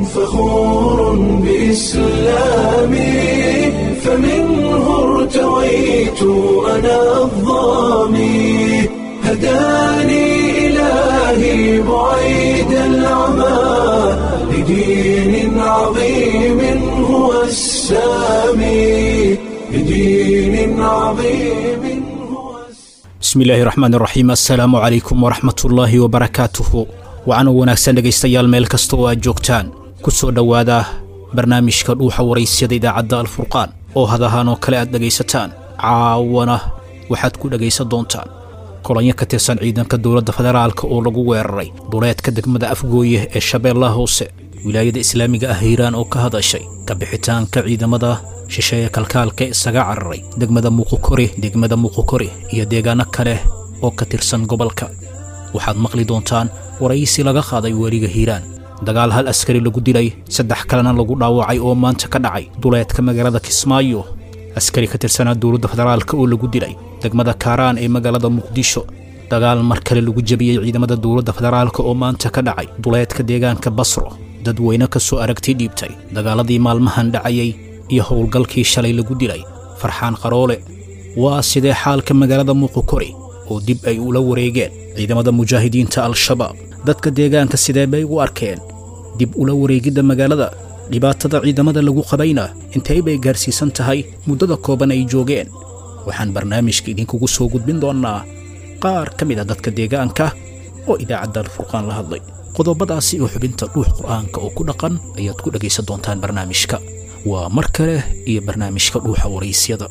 فخور بإسلامي فمنه ارتويت أنا الظامي هداني إلهي بعيد العمى لدين عظيم هو السامي لدين عظيم هو السامي bismi illaahi raxmaan raxiim assalaamu calaykum waraxmatullaahi wabarakaatuhu waxaana wanaagsan dhegaystayaal meel kasta oo aad joogtaan ku soo dhowaada barnaamijka dhuuxa waraysyada idaacadda alfurqaan oo hadahaan oo kale aad dhegaysataan caawana waxaad ku dhegaysan doontaan kolonyo ka tirsan ciidanka dowladda federaalka oo lagu weeraray duleedka degmada afgooye ee shabeellaha hoose wilaayada islaamiga ah hiiraan oo ka hadashay kabixitaanka ciidamada shisheeye kalkaalka isaga cararay degmada muuqukori degmada muuqukori iyo deegaano kale oo ka tirsan gobolka waxaad maqli doontaan waraysi laga qaaday weliga hiiraan dagaal hal askari lagu dilay saddex kalena lagu dhaawacay oo maanta ka dhacay duleedka magaalada kismaayo askari ka tirsanaa dowladda federaalka oo lagu dilay degmada kaaraan ee magaalada muqdisho dagaal mar kale lagu jebiyey ciidamada dowladda federaalka oo maanta ka dhacay duleedka deegaanka basro dadweyne ka soo aragti dhiibtay dagaaladii maalmahan dhacayay iyo howlgalkii shalay lagu dilay farxaan qaroole waa sidee xaalka magaalada muuqukori oo dib ay ula wareegeen ciidamada mujaahidiinta al-shabaab dadka deegaanka sidee bay u arkeen dib ula wareegidda magaalada dhibaatada ciidamada lagu qabayna intay bay gaarsiisan tahay muddada kooban ay joogeen waxaan barnaamijka idinkugu soo gudbin doonnaa qaar ka mid a dadka deegaanka oo idaacadda alfurqaan la hadlay qodobadaasi oo xubinta dhuux qur'aanka oo ku dhaqan ayaad ku dhegaysan doontaan barnaamijka waa mar kale iyo barnaamijka dhuuxa waraysyada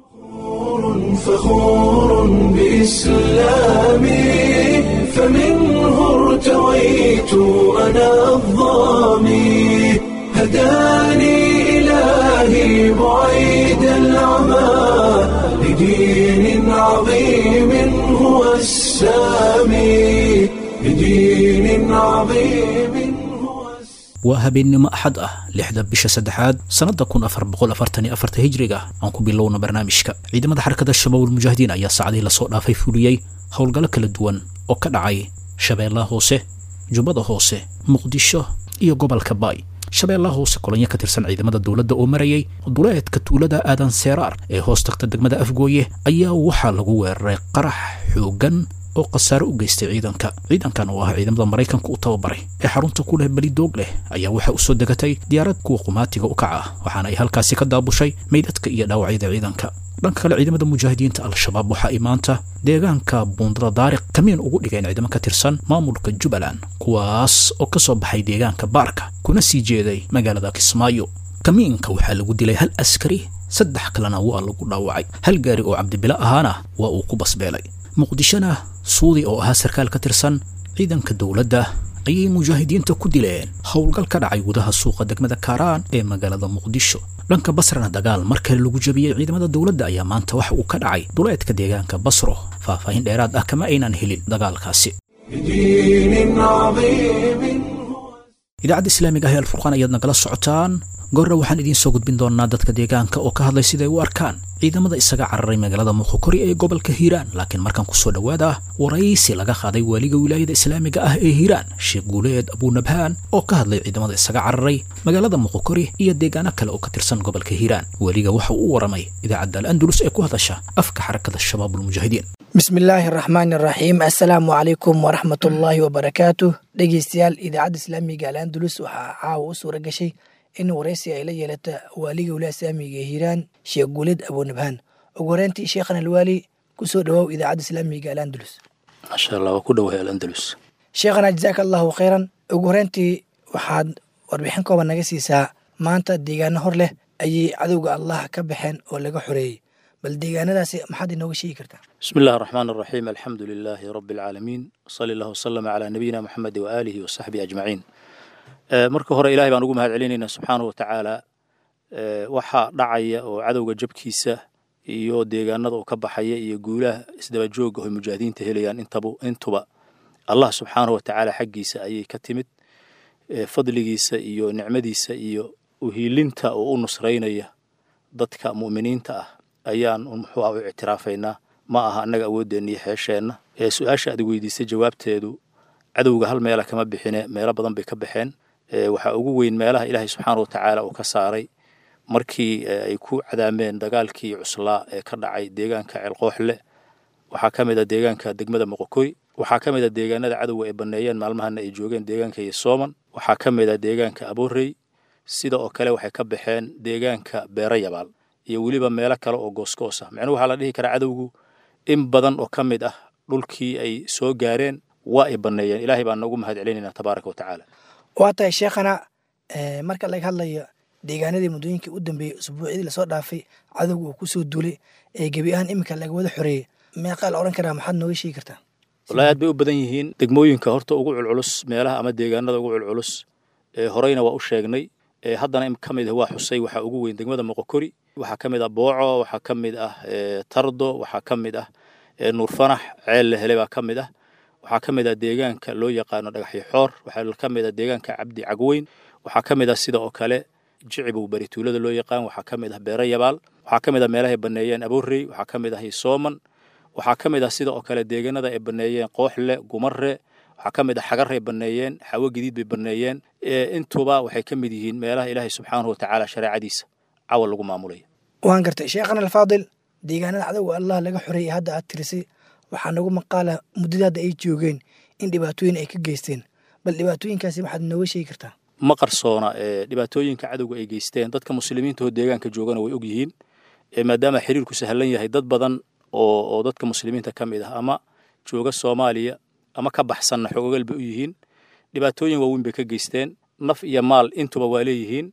فخور بإسلامي فمنه ارتويت أنا الظامي هداني إلهي بعيد العمى لدين عظيم هو السامي لدين عظيم هو السامي waa habeennimo axad ah lixda bisha saddexaad sannadda kun afar boqol afartan iyo afarta hijriga aan ku bilowna barnaamijka ciidamada xarakada shabaabul mujaahidiin ayaa saacadii lasoo dhaafay fuliyey howlgallo kala duwan oo ka dhacay shabeellaha hoose jubbada hoose muqdisho iyo gobolka baay shabeellaha hoose kolonyo ka tirsan ciidamada dowladda oo marayay duleedka tuulada aadan seeraar ee hoos tagta degmada afgooye ayaa waxaa lagu weeraray qarax xooggan oo khasaare u geystay ciidanka ciidankan oo ah ciidamada maraykanka u tababaray ee xarunta ku leh belidoog leh ayaa waxaa u soo degatay diyaarad kuwa qumaatiga u kaca ah waxaana ay halkaasi ka daabushay meydadka iyo dhaawacyada ciidanka dhanka kale ciidamada mujaahidiinta al-shabaab waxa ay maanta deegaanka buundada daariq kamiin ugu dhigeen ciidamo ka tirsan maamulka jubbaland kuwaas oo ka soo baxay deegaanka baarka kuna sii jeeday magaalada kismaayo kamiinka waxaa lagu dilay hal askari saddex kalena waa lagu dhaawacay hal gaari oo cabdibilo ahaana waa uu ku basbeelay muqdishona suudi oo ahaa sarkaal ka tirsan ciidanka dowladda ayay mujaahidiinta ku dileen howlgal ka dhacay gudaha suuqa degmada kaaraan ee magaalada muqdisho dhanka basrana dagaal mar kale lagu jebiyey ciidamada dowladda ayaa maanta waxa uu ka dhacay duleedka deegaanka basro faahfaahin dheeraad ah kama aynan helin dagaalkaasi لدين عظيم هو idaacadda islaamiga ah ee alfurqaan ayaad nagala socotaan goorra waxaan idiin soo gudbin doonaa dadka deegaanka oo ka hadlay siday u arkaan ciidamada isaga cararay magaalada muuqukori ee gobolka hiiraan laakiin markaan ku soo dhowaada waraysi laga qaaday waaliga wilaayada islaamiga ah ee hiiraan sheekh guuleed abuunabhaan oo ka hadlay ciidamada isaga cararay magaalada muuqukori iyo deegaano kale oo ka tirsan gobolka hiiraan weliga waxa uu u waramay idaacadda al-andalus ee ku hadasha afka xarakada shabaabulmujaahidiin bismi illaahi araxmaani araxiim assalaamu calaykum waraxmatullaahi wabarakaatuh dhegeystayaal idaacadda islaamiga al-andalus waxaa caawa u suura gashay in waraysi ay la yeelata waaliga wilaaya islaamiga ee hiiraan sheekh guuled abuunabhaan ugu horeyntii sheekhan alwaali kusoo dhawaaw idaacadda islaamiga al-andalus maasha allah waa ku dhowahay alandalus sheekhana jazaaka allahu khayran ugu horeyntii waxaad warbixin kooban naga siisaa maanta deegaano hor leh ayay cadowga allah ka baxeen oo laga xoreeyey bal deegaanadaasi maxaad inooga sheegi kartaa bismi illahi araxmaan araxiim alxamdu lilaahi rabi alcaalamiin sali allah wasalama calaa nabiyina moxamedi waaalihi wasaxbihi ajmaciin Eh, marka hore ilahay baan ugu mahad celinaynaa subxaanahu watacaala eh, waxaa dhacaya oo cadowga jabkiisa iyo deegaanada uu ka baxaya iyo guulaha isdaba jooga oo mujaahidiinta helayaan intabu intuba allah subxaanahu watacaala xaggiisa ayay ka timid eh, fadligiisa iyo nicmadiisa iyo uhiilinta oo u nusraynaya dadka mu'miniinta ah ayaan muxuu ah u ictiraafaynaa ma aha annaga awooddeenna iyo xeesheenna ee su-aasha aad weydiisay jawaabteedu cadowga hal meela kama bixine meelo badan bay ka baxeen waxaa ugu weyn meelaha ilaahay subxaana wa tacaala uu ka saaray markii ay ku cadaameen dagaalkii cuslaa ee ka dhacay deegaanka ceelqooxle waxaa ka mid a deegaanka degmada moqokoy waxaa ka mid a deegaanada cadowga ay banneeyeen maalmahana ay joogeen deegaanka yosooman waxaa ka mid a deegaanka aboorey sida oo kale waxay ka baxeen deegaanka beero yabaal iyo weliba meelo kale oo goosgoos ah micnuhu waxaa la dhihi karaa cadowgu in badan oo ka mid ah dhulkii ay soo gaareen waa ay banneeyeen ilaahay baan noogu mahad celinaynaa tabaaraka wa tacaala waa tahay sheekhana marka laga hadlayo deegaanadii muddooyinkii u dambeeyey usbuucyadii lasoo dhaafay cadowga uu kusoo duulay ee gebi ahaan iminka laga wada xoreeyey meeqaa la odhan karaa maxaad nooga sheegi kartaa wallahi aad bay u badan yihiin degmooyinka horta ugu culculus meelaha ama deegaanada ugu culculus ee horeyna waa u sheegnay ee haddana ka mid ah waa xusay waxaa ugu weyn degmada moqokori waxaa ka mid ah booco waxaa ka mid ah tardo waxaa ka mid ah nuurfanax ceel la helay baa ka mid ah waxaa ka mid ah deegaanka loo yaqaano dhagaxyo xoor waxaa ka mid ah deegaanka cabdi cagweyn waxaa ka mid ah sida oo kale jicibow barituulada loo yaqaan waxaa ka mid ah beero yabaal waxaa ka mid ah meelahay banneeyeen aboorey waxaa ka mid ah hisooman waxaa ka mid ah sida oo kale deegaanada ay banneeyeen qooxle gumare waxaa ka mid ah xagaray banneeyeen xawo gadiid bay banneeyeen intuba waxay ka mid yihiin meelaha ilaahay subxaanahu watacaala shareecadiisa cawal lagu maamulaya waan gartay sheekhana alfaadil deegaanada cadowga allah laga xoreeyey hadda aad tirisay waxaa nagu maqaala muddada hadda ay joogeen in dhibaatooyin ay ka geysteen bal dhibaatooyinkaasi waxaad nooga sheegi kartaa ma qarsoona dhibaatooyinka cadowga ay geysteen dadka muslimiinta oo deegaanka joogana way og yihiin maadaama xiriirku sahlan yahay dad badan oo oo dadka muslimiinta ka mid ah ama jooga soomaaliya ama ka baxsanna xogogal bay u yihiin dhibaatooyin waaweyn bay ka geysteen naf iyo maal intuba waa leeyihiin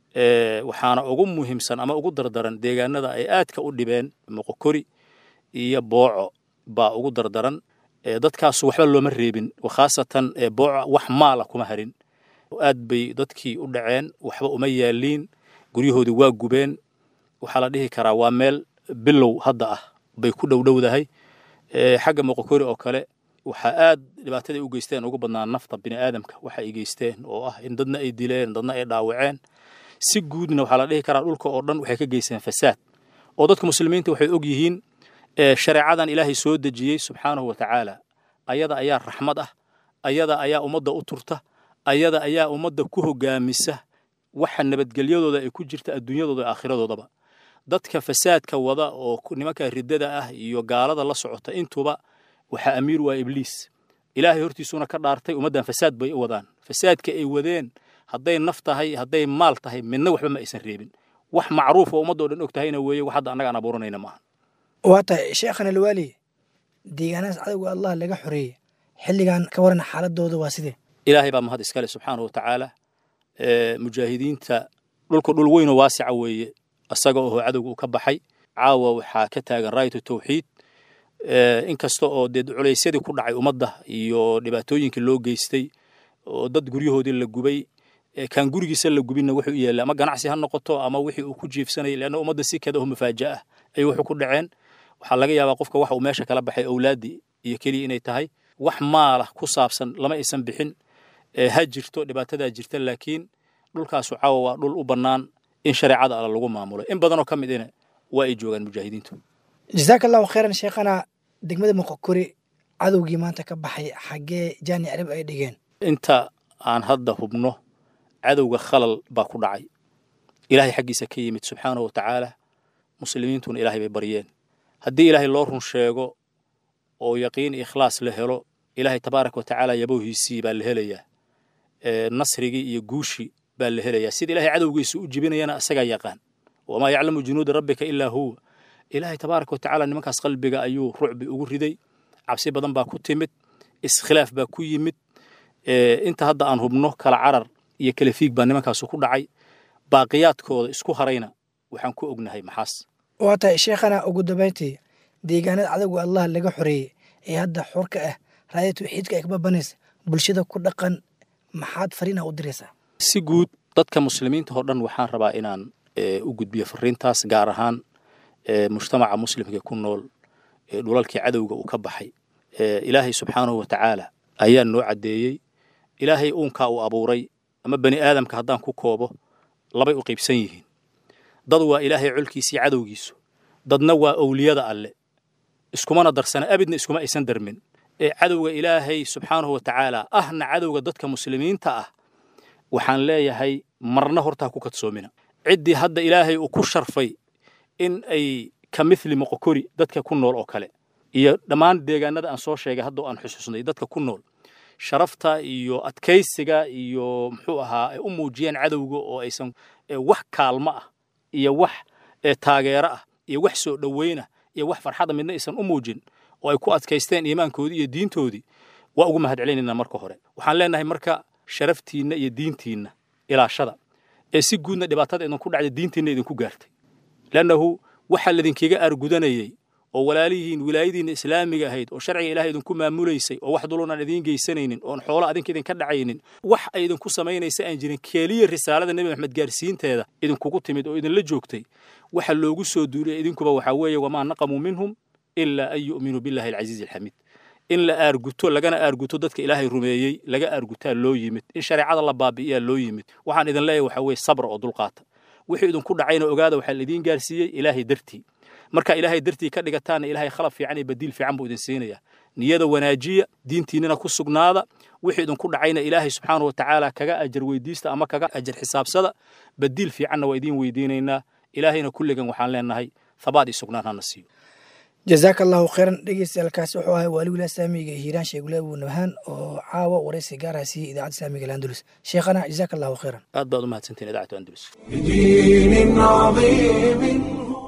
waxaana ugu muhiimsan ama ugu dardaran deegaanada ay aadka u dhibeen moqokori iyo booco baa ugu dardaran dadkaasu waxba looma reebin khaasatan booco wax maala kuma harin aad bay dadkii u dhaceen waxba uma yaaliin guryahoodii waa gubeen waxaa la dhihi karaa waa meel bilow hadda ah bay ku dhowdhowdahay xagga moqokori oo kale waxaa aad dhibaataday u geysteen ugu badnaa nafta bini aadamka waxa ay geysteen oo ah in dadna ay dileen dadna ay dhaawaceen si guudna waxaa la dhihi karaa dhulka oo dhan waxay ka geysteen fasaad oo dadka muslimiinta waxay og yihiin shareecadan ilaahay soo dejiyey subxaanahu wa tacaala ayada ayaa raxmad ah ayada ayaa ummadda u turta ayada ayaa ummadda ku hogaamisa waxa nabadgelyadooda ay ku jirta adduunyadooda aakhiradoodaba dadka fasaadka wada oo nimanka riddada ah iyo gaalada la socota intuba waxaa amiir waa ibliis ilaahay hortiisuuna ka dhaartay ummaddan fasaad bay u wadaan fasaadka ay wadeen hadday naf tahay hadday maal tahay midna waxba ma aysan reebin wax macruuf oo ummadda o dhan og tahayna weeye wax hadda annaga aan abuuranayna maaha waa tahay sheekhan alwaali deegaanadaas cadowga allah laga xoreeyey xilligan ka waran xaaladooda waa sidee ilaahay baa mahad iskale subxaanahu wa tacaala mujaahidiinta dhulka dhul weynoo waasica weeye isaga oo cadowga uu ka baxay caawa waxaa ka taagan raayatu tawxiid inkasta oo dee culaysyadii ku dhacay ummadda iyo dhibaatooyinkii loo geystay oo dad guryahoodii la gubay kaan gurigiisa la gubinna wuxuu u yeelay ama ganacsi ha noqoto ama wixii uu ku jiifsanayay leanna ummadda si kada oo mafaaja ah ayay wuxuu ku dhaceen waxaa laga yaabaa qofka waxa uu meesha kala baxay owlaaddii iyo keliya inay tahay wax maala ku saabsan lama aysan bixin ha jirto dhibaatadaa jirta laakiin dhulkaasu caawa waa dhul u bannaan in shareecada alla lagu maamulo in badanoo ka mid ina waa ay joogaan mujaahidiintu jasaaka allahu khayran sheekhana degmada moqokori cadowgii maanta ka baxay xaggee jaani arib ay dhigeen inta aan hadda hubno cadowga khalal baa ku dhacay ilaahay xaggiisa ka yimid subxaanahu wa tacaala muslimiintuna ilaahay bay baryeen haddii ilaahay loo run sheego oo yaqiin ikhlaas la helo ilaahay tabaaraka wa tacaala yabowhiisii baa la helayaa nasrigii iyo guushii baa la helayaa sida ilaahay cadowgiisa u jibinayana isagaa yaqaan wamaa yaclamu junuuda rabbika ilaa huwa ilaahay tabaaraka wa tacaala nimankaas qalbiga ayuu rucbi ugu riday cabsi badan baa ku timid iskhilaaf baa ku yimid inta hadda aan hubno kala carar iyo kala fiig baa nimankaasu ku dhacay baaqiyaadkooda isku harayna waxaan ku ognahay maxaas waa tahay sheekhana ugu dambayntii deegaanada cadowga allah laga xoreeyey ee hadda xurka ah raaya tawxiidka ay kababanaysa bulshada ku dhaqan maxaad fariina u diraysaa si guud dadka muslimiinta oo dhan waxaan rabaa inaan u gudbiyo fariintaas gaar ahaan mujtamaca muslimka ku nool ee dhulalkii cadowga uu ka baxay ilaahay subxaanahu wa tacaala ayaa noo caddeeyey ilaahay uunkaa uu abuuray ama bani aadamka haddaan ku koobo labay u qaybsan yihiin dad waa ilaahay colkiisii cadowgiisu dadna waa owliyada alle iskumana darsana abidna iskuma aysan darmin ee cadowga ilaahay subxaanahu wa tacaala ahna cadowga dadka muslimiinta ah waxaan leeyahay marna hortaa ku kadsoomina ciddii hadda ilaahay uu ku sharfay in ay ka mithli moqokori dadka ku nool oo kale iyo dhammaan deegaanada aan soo sheegay hadda aan xusuusnay dadka ku nool sharafta iyo adkaysiga iyo muxuu ahaa ay u muujiyeen cadowga oo aysan wax kaalmo ah iyo wax taageero ah iyo wax soo dhoweynah iyo wax farxada midna aysan u muujin oo ay ku adkaysteen iimaankoodii iyo diintoodii waa ugu mahad celinaynaa marka hore waxaan leenahay marka sharaftiinna iyo diintiinna ilaashada ee si guudna dhibaatada idinku dhacday diintiinna idinku gaartay leannahu waxaa ladinkaga aargudanayey oo walaalihiin wilaayadiinna islaamiga ahayd oo sharciga ilahay idinku maamulaysay oo wax dulunaan idiin geysanaynin oon xoolo adinka idinka dhacaynin wax ay idinku samaynaysa aan jirin keliya risaalada nebi maxamed gaarsiinteeda idinkugu timid oo idinla joogtay waxa loogu soo duuliyay idinkuba waxaa weeye wamaa naqamuu minhum ilaa an yu'minuu billahi alcasiizi alxamiid in la aarguto lagana aarguto dadka ilaahay rumeeyey laga aargutaa loo yimid in shareecada la baabi'iyaa loo yimid waxaan idin leeyahay waxaa weeye sabra oo dulqaata wixii idinku dhacayna ogaada waxaa laidiin gaarsiiyey ilaahay dartii marka ilaahay dartii ka dhigataana ilaahay khalab fiican iyo badiil fiican buu idin siinayaa niyada wanaajiya diintiinnina ku sugnaada wixii idinku dhacayna ilaahay subxaanahu wa tacaala kaga ajar weydiista ama kaga ajar xisaabsada badiil fiicanna waa idiin weydiinaynaa ilaahayna kulligan waxaan leenahay habaad iyo sugnaan hana siiyo jazaaka allahu khayran dhegeystayaaalkaasi wuxuu ahay waali wilaah saamiga hiiraan sheegule abuu nabhaan oo caawa waraysi gaarha siiyey idaacadda islaamiga landulus sheekhana jazaaka allahu khayran aad baad u mahadsantihin idaacatu andalus بدين عظيم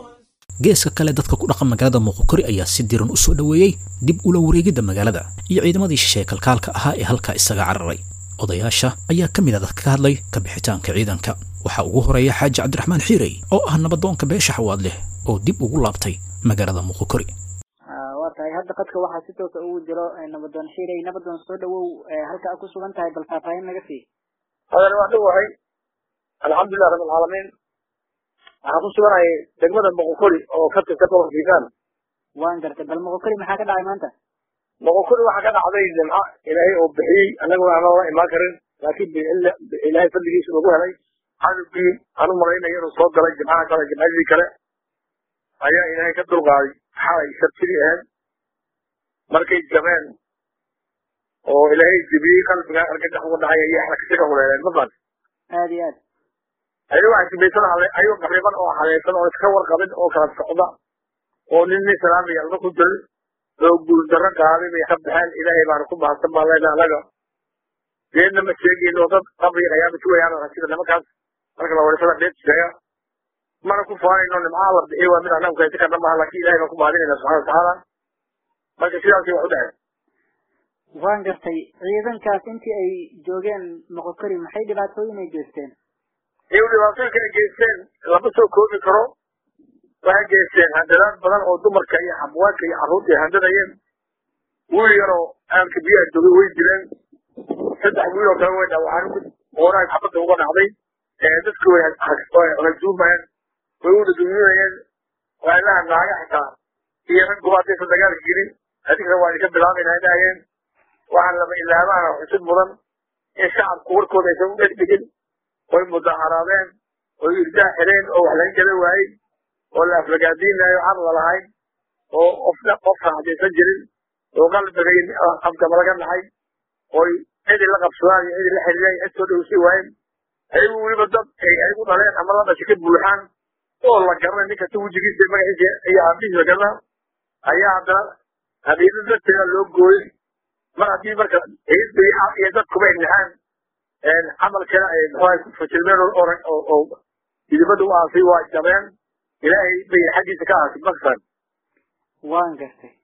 geeska kale dadka ku dhaqan magaalada muuqokori ayaa si diran u soo dhoweeyey dib ula wareegidda magaalada iyo ciidamadii shisheeye kalkaalka ahaa ee halkaa isaga cararay odayaasha ayaa ka mid a dadka ka hadlay ka bixitaanka ciidanka waxaa ugu horeeya xaaji cabdiraxmaan xiirey oo ah nabadoonka beesha xawaad leh oo dib ugu laabtay magaalada muuqokori waa tahay hadda qadka waxaa si toosa ugu jiro nabadoon xiirey nabadoon soo dhawow halka a ku sugan tahay bal faahfaahin naga sii hadan waa dhowahay alxamdulilah rabb alcaalamiin waxaan ku suganahay degmada boqokori oo ka tirsan gobolka hiiraan waan gartay bal moqokori maxaa ka dhacay maanta boqokori waxaa ka dhacday nimco ilaahay oo bixiyey annaga aanan la imaan karin laakiin ilaahay fadligiisa lagu helay cadowgii aan u malaynayo inuu soo galay jimcaha kale jimcadii kale ayaa ilaahay ka dulqaaday xalay sabtidii ahayd markay jabeen oo ilaahay jebiyey qalbiga argagax uga dhacay ayay xarakasiga huleeleen mafan aad iyo aad ayagoo asibaysan ayagoo qariban oo haleesan oo iska warqabin oo kala socda oo nin nin salaamaya alba ku jirin oo guuldarro qaaday bay ka baxeen ilaahay baana ku mahadsan baan leenahay annaga geedna ma sheegayno dad qabri ayaaba sugayaan sida nimankaas marka la warisada dheed sheega mana ku faanayno nimcaha la bixiy waa mid annagu kaysi karna maaha laakiin ilahay baan ku mahadinayna subxana watacaala marka sidaasay wax u dhaceen waan gartay ciidankaas intii ay joogeen moqokori maxay dhibaatooyin ay geysteen iyagu dhibaatooyinka ay geysteen lama soo koobi karo waxay geysteen handadaad badan oo dumarka iyo xabwaadka iyo carruurta ay handadayeen wiil yaroo aanka biyaha joogay way dileen saddex wiil oo kale way dhaawacaan ooraag xabadda uga dhacday dadki way hajuumayeen way u dhadumiyinayeen waalaha naaga xitaa iyo rag guba haddaysan dagaalka gelin adinkana waa idinka bilaabayna dhahayeen waxaa lama ilaabaana xusud mudan in shacabku warkooda aysan u dhegdhegin oy mudaharaadeen oy irdaa xireen oo wax laga gala waayey oo la aflagaadiinayo car lalahayn oo qofna qof raxdaysan jirin oo qalbiga afkama laga dhacay oy cidi la qabsadaan iyo cidi la xiriiraan cid soo dhowsi waayeen ayagu weliba dad ay ayagu dhaleen ama la dhashay ka buuxaan oo la garanay nin kasta wejigiisa magaciisa iyo aabihiisa la garanaa ayaa haddana habiilo darteeda loo gooyey mar haddii marka ciidda iyo dadkuba ay naxaan camalkana ay muxuaha ku fashilmeen oo idibada u aasay waa jabeen ilaahay bay xaggiisa ka aasay maksan waan gartay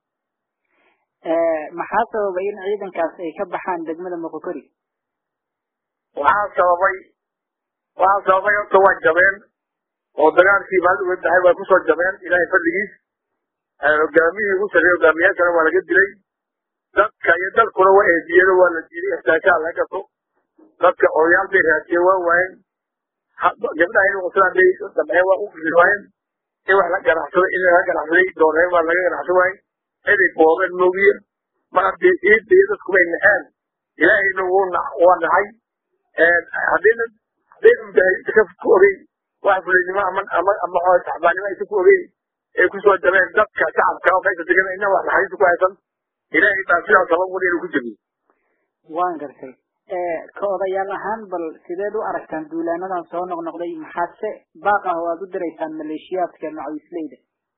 maxaa sababay in ciidankaas ay ka baxaan degmada moqokori waxaa sababay waxaa sababay horta waa jabeen oo dagaalkii maalin uga dahay waa kusoo jabeen ilaahay fadligiis hogaamiyii ugu sarreeye hogaamiyaashana waa laga dilay dadka iyo dalkuna waa eediyeen waa la diiday ixtaajaha laga gato dadka odayaal bay raadiyeen waa waayeen gabdhaha inuu qoslaan bay damceen waa u gili waayeen in wax la ganacsado in laga ganacsaday dooneen waa laga ganacsan waayey ciday boobeen moogiye mar haddii ciidda iyo dadku bay naxeen ilaahayna wuu waa naxay haddayna haddayna mujaahidiinta ka ku ogeyn wax fulaynimo ama ama ama saxbaanimo aysan ku ogeyn ay kusoo jabeen dadka shacabka oo meesha degan ina wax naxariista ku haysan ilaahay baa sidaa sabab wada inuu ku jebiyo waan gartay ka odayaal ahaan bal sideed u aragtaan duulaanadan soo noqnoqday maxaadse baaq ah oo aad u diraysaan maleeshiyaadka macawisleyda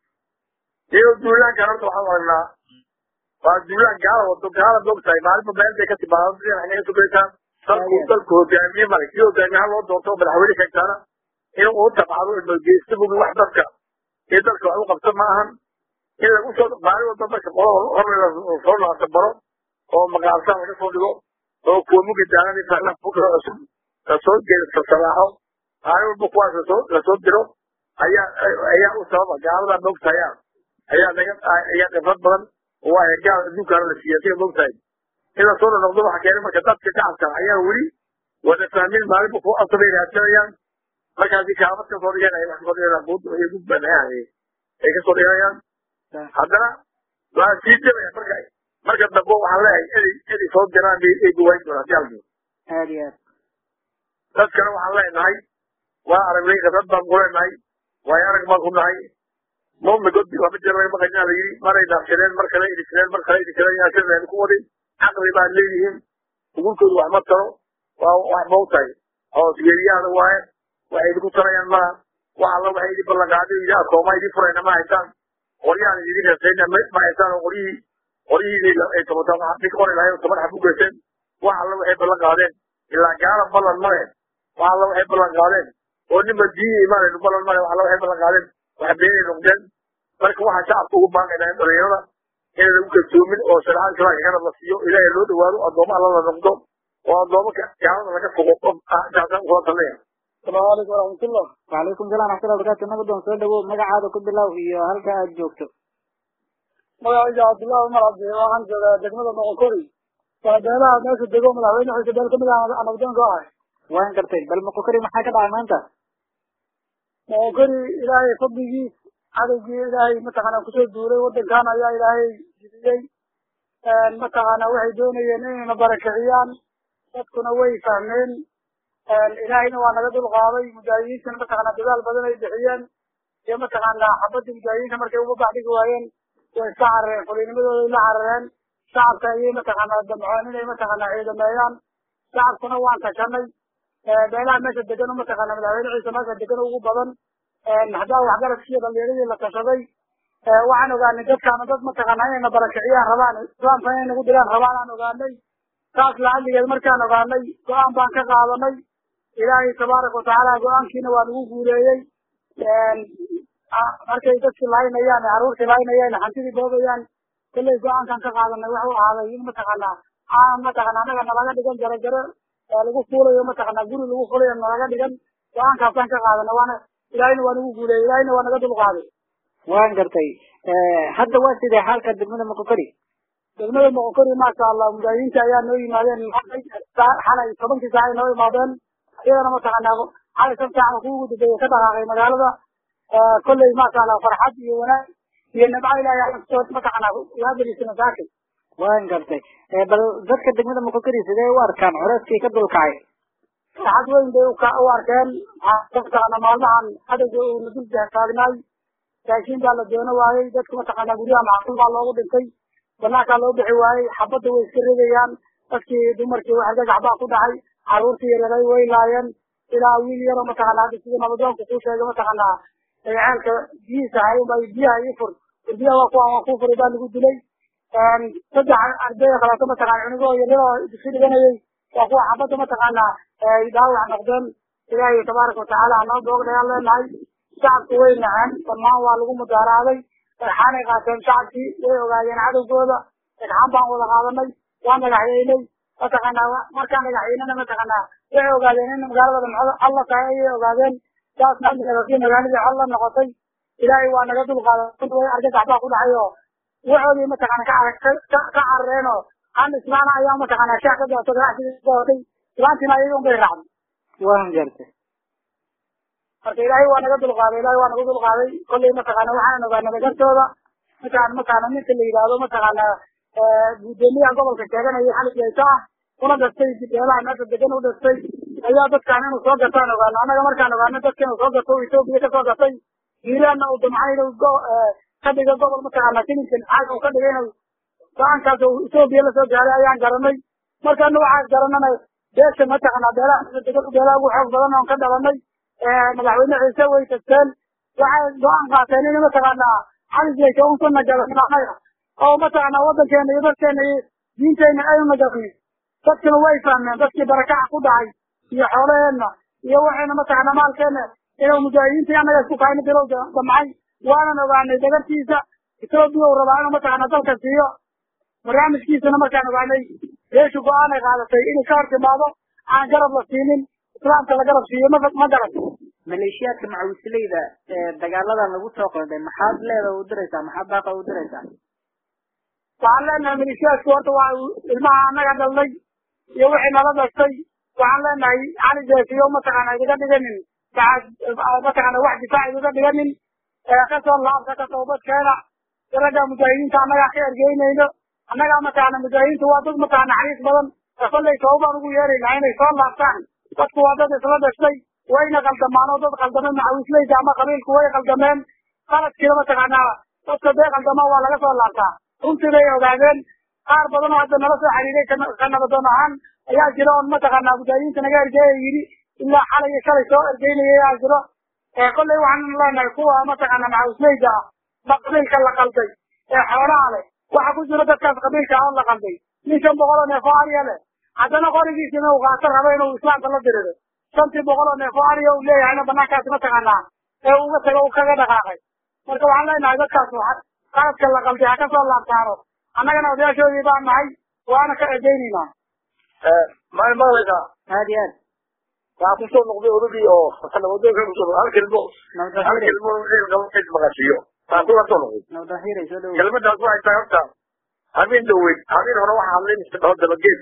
iyadoo duulaankan horta waxaan aragnaa waa duulaan gaala wado gaala moogtahay maalinba meel bay ka timaado dhinac inaga sugaysaa dalku dalku hogaamiye male kii hogaamiyaha loo doorto oo madaxweyne sheegtaana inuu u tabcado ilmageysta bugi wax dadka iyo dalka wax u qabto ma ahan in lagu soo maalin walba marka qolo hor soo laasa baro oo maqaalsan laga soo dhigo oo kuwa mugi daanani fahlan fukra cusub lasoo geeda sasalaaxo maalin walba kuwaas lasoo lasoo diro ayaa ayaa u sababa gaalada moogtahay ayaa naga ayaa khibrad badan oo waa gaal adduunkaana la siiya siga moogtahay in lasoo noqdo waxa keenay marka dadka shacabka ayaa weli wada fahmin maalinba ku asabay raadsanayaan markaasi kaabad ka soo dhigan ay wax kasoo dhiganayaan buud iyo gudban ay kasoo dhiganayaan haddana waa sii jabaya marka marka dambe waxaan leeyahay eday eday soo diraan bay ay guwayn doonaan si halkii aad iyo aad dadkana waxaan leenahay waa aragnay khibrad baan ku leenahay waayo arag baan ku nahay mawmi godbi lama jiro laga maqaynaa la yidhi maray daafsadeen mar kale idhisadeen mar kale idhisadeen yaa sideen ku waday caqli baad leeyihiin ugulkoodu wax ma taro waa wax mawtahay hoosgeeliyaada waaye waxay idinku tarayaan maa wax alla waxay idin ballanqaaday idin akooma idin furayna ma haysaan qoryahan idin reesayna ma haysaan oo qoryihii qoryihii ay tobataa mid qori lahayd oo toban xab u geyseen wax alla waxay ballan qaadeen ilaa gaala ballan male wax alla waxay ballan qaadeen oo ninba diini imaanaynu ballan male wax alla waxay ballan qaadeen wax beenay noqdeen marka waxaa shacabka ugu baaqaynaa in dhalinyarada inaan lagu kalsoomin oo shareecada islaamka garab la siiyo ilaahay loo dhawaado addooma alla la noqdo oo addooma gaalada laga fogo saasaan kula talnaya asalaamu calaykum waraxmatullah wacalaykum salam raxmatullahi barakaatu nabadoon soo dhawow magacaada ku bilow iyo halka aad joogto magacayga cabdullahi umar cabdi waxaan joogaa degmada moqokori waa beelaha meesha dego madaxweyne xiise beel kamid ah nabdoonka ahay waan gartay bal moqokori maxaa ka dhacay maanta moqokori ilaahay fadligiis cadowgii ilaahay mataqaana kusoo duulay wadankan ayaa ilaahay jidiyey mataqaana waxay doonayeen inayna barakiciyaan dadkuna way fahmeen ilaahayna waa naga dulqaaday mujaahidiintana mataqaana dadaal badan ay bixiyeen iyo mataqaana xabadii mujaahidiinta markay uga baxdhigi waayeen way iska carareen fuliinimadooday la carareen shacabka ayay mataqaana damcoon inay mataqaana ciidameeyaan shacabkuna waan tashanay beelaha meesha degan mataqaana madaxweyne ciise meesha degan ugu badan haddaa waxgaradkiiyo dhalinyaradii la tashaday waxaan ogaanay dadkaana dad mataqaana inayna barakiciyaan rabaan islaamka inay nagu diraan rabaan aan ogaanay saas lacaligeed markaan ogaanay go-aan baan ka qaadanay ilaahay tabaaraka watacaala go-aankiina waa nagu guuleeyey markay dadkii laynayaan caruurtii laynayaan hantidii boobayaan kolley go-aankan ka qaadanay wuxuu ahaaday in mataqaana aan mataqana anaga nalaga dhigan jaro jaro lagu fuulayo mataqana guri lagu fulayo nalaga dhigan go-aankaasaan ka qaadanay waana ilaahayna waa nagu guuleeyey ilaahayna waa naga dulqaaday waan gartay hadda waa sidee xaalka degmada moqokori degmada moqokori maasha allah mujaahidiinta ayaa noo yimaadeen xalay tobankii saac ay noo imaadeen iyadana mataqaana xalay shan saac kuwa ugu dambeeyey ka dhaqaaqay magaalada kolley maasha allah farxad iyo wanaag iyo nabco ilaahay mataqaana yaabadiisana saakay waan gartay bal dadka degmada moqokori sidee u arkaan culeyskii ka dulkacay farxad weyn bay u arkeen mataqaana maalmahan adowga uu nadul taagnaay raashin baa la doono waayey dadka mataqaana guryaha macquul baa loogu dhintay banaankaa loo bixi waayey xabadda way iska ridayaan dadkii dumarkii wax gagax baa ku dhacay caruurtii yareeray way laayeen ilaa wiil yaroo mataqaana hadda sida nabadoonku kuu sheegay mataqaana ceelka biyihiisa hayen bay biyaha ii fur biyaha waa kuwa waa kuu furay baa lagu dilay saddex arday kaleeto mataqaana cunugoo yaryaroo dugsi dhiganayay waa kuwa xabadda mataqaana ay dhaawac noqdeen ilaahay tabaaraka watacaala hanoo boogdhayaan leenahay shacabku way naceen dhammaan waa lagu mudaaraaday dhagxaanay qaateen shacabkii way ogaadeen cadowgooda dhagxaan baan wada qaadanay waa dhagaxyeynay mataqaana markaan dhagaxyeynana mataqaana waxay ogaadeen in magaalada dhamcada alla tahay ayay ogaadeen saasna amnigadasi magaaladii col la noqotay ilaahay waa naga dulqaaday way argagax baa ku dhacay oo waxoodii mataqaana ka ka carareen oo aan islaana ayaa mataqaana shaah ka daato ganacsigii daatay islaantiina ayaga un bay raacday waan gartay marka ilaahay waa naga dulqaaday ilaahay waa naga dulqaaday kolley mataqaana waxaan ogaanay nagartooda mataqaana mataqaana ninka la yidhaahdo mataqaana gudoomiyaha gobolka sheeganaya xalig yayta ah una dhastay beelaha meesha degan u dhastay ayaa dadkaan inuu soo gataan ogaano annaga markaan ogaano dadka inuu soo gato etoobiya ka soo gatay hiiraanna uu damcay inuu ka dhigo gobol mataqaana filinkan xaaga uu ka dhigay inuu go-aankaas uu etoobiya lasoo gaaray ayaan garanay markaana waxaan garanana beesha mataqaanaa beelaha beelaha ugu xoog badan oon ka dhalanay madaxweyne ciise way tagteen waxay go-aan qaateen in mataqaanaa xalisayka un ku nagalan anaga oo mataqaanaa waddankeena iyo dadkeena iyo diinteena aynu nagalanin dadkina way fahmeen dadkii barakaca ku dhacay iyo xoolaheenna iyo waxayna mataqaanaa maalkeena inuu mujaahidiintii annaga isku kahayna bilow damcay waanan ogaanay dagartiisa etoobiya uu rabaa inuu mataqaanaa dalka siiyo barnaamijkiisana markaan ogaanay beeshu go-aan ay qaadatay inay ka hor timaado aan garab la siinin islaamka la garab siiyo ma ma garan maleeshiyaadka macawisleyda ee dagaaladan lagu soo qaaday maxaad leeda u diraysaa maxaad baaqa u diraysaa waxaan leenahay maleeshiyaadku horta waa ilmaha annaga dhalnay iyo wixii nala dhashtay waxaan leenahay cali jeesiyo mataqaana idiga dhiganin mataqaana wax difaac idiga dhiganin kasoo laabta ka toobadkeena ragga mujaahidiinta annagaa ka ergeynayno annagaa mataqaana mujaahidiintu waa dad mataqaana xariis badan kollay toobaan ugu yeeraynaa inay soo laabtaan dadku waa dad isla dhashtay wayna qaldamaan oo dad qaldamay macawisleyda ama qabiilku way qaldameen qaladkiina mataqaanaa dadka dee qaldamaa waa laga soo laabtaa runtii bay ogaadeen qaar badan oo hadda nala soo xiriiray ka nabadoon ahaan ayaa jira oon mataqaanaa mujaahidiinta naga ergeeya yidhi ilaa xalay iyo shalay soo ergeynaya ayaa jiro kollay waxaan leenahay kuwa mataqaana macawisleyda ah ba qabiilka la qalday ee xoolaha leh waxa ku jira dadkaas qabiilka ah oo la qalday nin shan boqol oo neefo ariya leh haddana qorigiisa inuu qaato rabo inuu islaamka la dirido shantii boqol oo neefo ariya uu leeyahayna banaankaasi mataqaanaa ee uga tago u kaga dhaqaaqay marka waxaan leenahay dadkaas qaladka la qalday ha ka soo laabtaano annagana odayaashoodii baan nahay waana ka ergeynaynaa maalin maqlaysaa aad iyo aad waxaa kusoo noqday odagii oo nabadoonka kusoo noqday hal kelmo hal nabadaxiiray kelmo in qabo cid maqashiyo taa kula soo noqday nabadaxiiray soo dhawow kelmadaas waxay tahay horta habeen dhaweyd habeen hore waxaa hadlay mise dhaho dabageed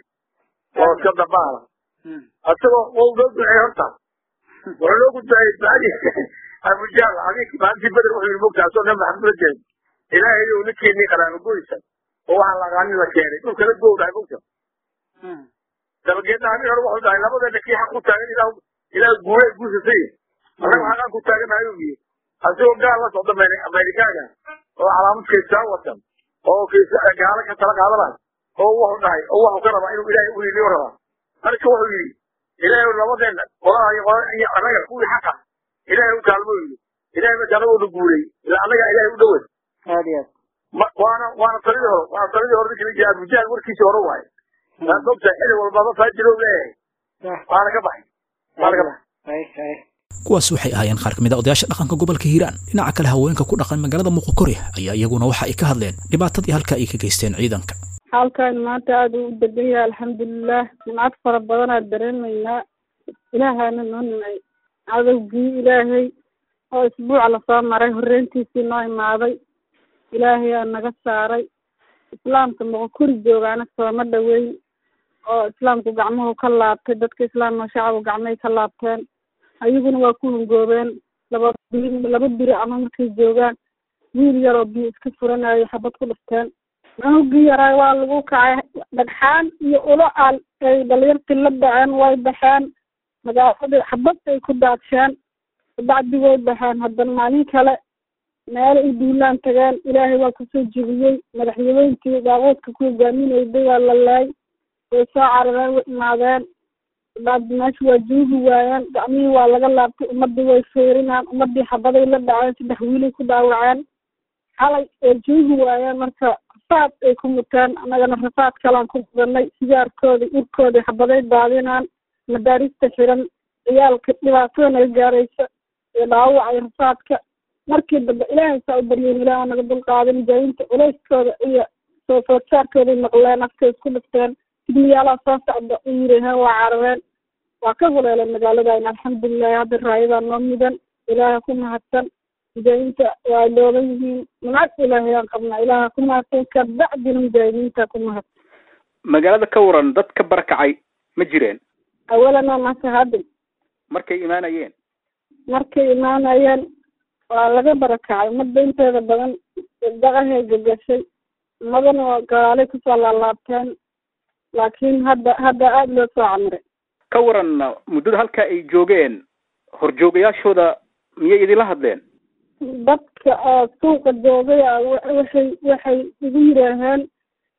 oo iska dambaala Hmm. asagoo wau loo duceey horta wuxuu loo gudbaayey bacdi abujaal habeenkii maalintii beder wuxuu yidhi mogta asoo nabi maxamed la jeed ilaahay ou ninkeennii qalaano goysa oo waxaa laqaanin la keenay dhulka la gowdhahay mogta Hmm. dabageedna habeen hore wuxuu dhahay labadeena kii xaq ku taagan ilaah ilaah guule guusasay annaga xaqaan ku taaganahay uu yidhi asagoo gaal la socda Ameri- ameerikaaga oo calaamad kaystaa watan oo kaysa gaalo ka tala qaadanayo oo wuxuu dhahay oo wuxuu ka rabaa inuu ilaahay u hiliyo rabaa marka wuxuu yidhi ilaahay labadeena qolaha iyo qolada iyo annaga kuwii xaqa ilaahay u kaalmo yidhi ilaahay marka anagoo na guulay ilaa annaga ilaahay u dhowey aad iyo aad Ma- waana waana taladii hore waana taladii hore ninkii la jira abujaal warkiisii hore waaye taas ogtahay xili walbaba faajiro leeyahay waana ka baxay waana ka baxay hay hay kuwaas waxay ahaayeen qaar ka mid a odayaasha dhaqanka gobolka hiiraan dhinaca kale haweenka ku dhaqan magaalada muqokore ayaa iyaguna waxa ay ka hadleen dhibaatadii halka ay ka geysteen ciidanka halkan maanta aada u degan yahay alxamdulilah nimcad fara badanaa dareemaynaa ilaahaana noo nimay cadowgii ilaahay oo isbuuca lasoo maray horreyntiisii noo imaaday ilaahay aa naga saaray islaamka moqokuri joogaana sooma dhoweyn oo islaamku gacmuhu ka laabtay dadka islaamka shacabku gacmahay ka laabteen ayaguna waa ku hungoobeen laba biri laba biri ama markay joogaan wiil yaroo biyo iska furanayo xabad ku dhifteen cunugii yaraa waa lagu kacay dhagxaan iyo ulo al ay dhalinyartii la dhaceen way baxeen magaaladii xabad ay ku daadsheen bacdi way baxeen haddana maalin kale meelo ay duulaan tageen ilaahay waa kusoo jebiyey madaxyaweyntii daaquudka ku hogaaminayday waa la laay way soo carareen way imaadeen bacdi meesha waa joogi waayeen gacmihii waa laga laabtay ummadii way fiirinaan ummadii xabaday la dhaceen saddex wiilay ku dhaawaceen xalay ay joogi waayeen marka rafaad ay ku muteen annagana rafaad kalaan ku gudanay sigaarkooda urkooda xabaday daadinaan madaarista xiran ciyaalka dhibaatada naga gaaraysa iyo dhaawacay rafaadka markii dambe ilaahay saa u baryeyn ilaah naga dulqaaday mujaahidiinta culayskooda iyo soo foodsaarkooday maqleen afkay isku dhifteen sidmiyaalaha soo socda u yiraheen waa carareen waa ka huleeleen magaaladayn alxamdulilahi hadda raayadaa noo mudan ilaaha ku mahadsan mujaahidiinta waa dhooban yihiin nimcad ilaahay aan qabnaa ilaaha ku mahadsan kabacdina mujaahidiinta ku mahadsan magaalada ka waran dad ka barakacay ma jireen awalana masahadin markay imaanayeen markay imaanayeen waa laga barakacay ummadda inteeda badan daqahay gagashay ummadana waa galaalay kusoo laalaabteen laakiin hadda hadda aada loo soo camiray ka waran muddada halka ay joogeen horjoogayaashooda miyay idinla hadleen dadka oo suuqa joogay a wa- waxay waxay igu yidhaaheen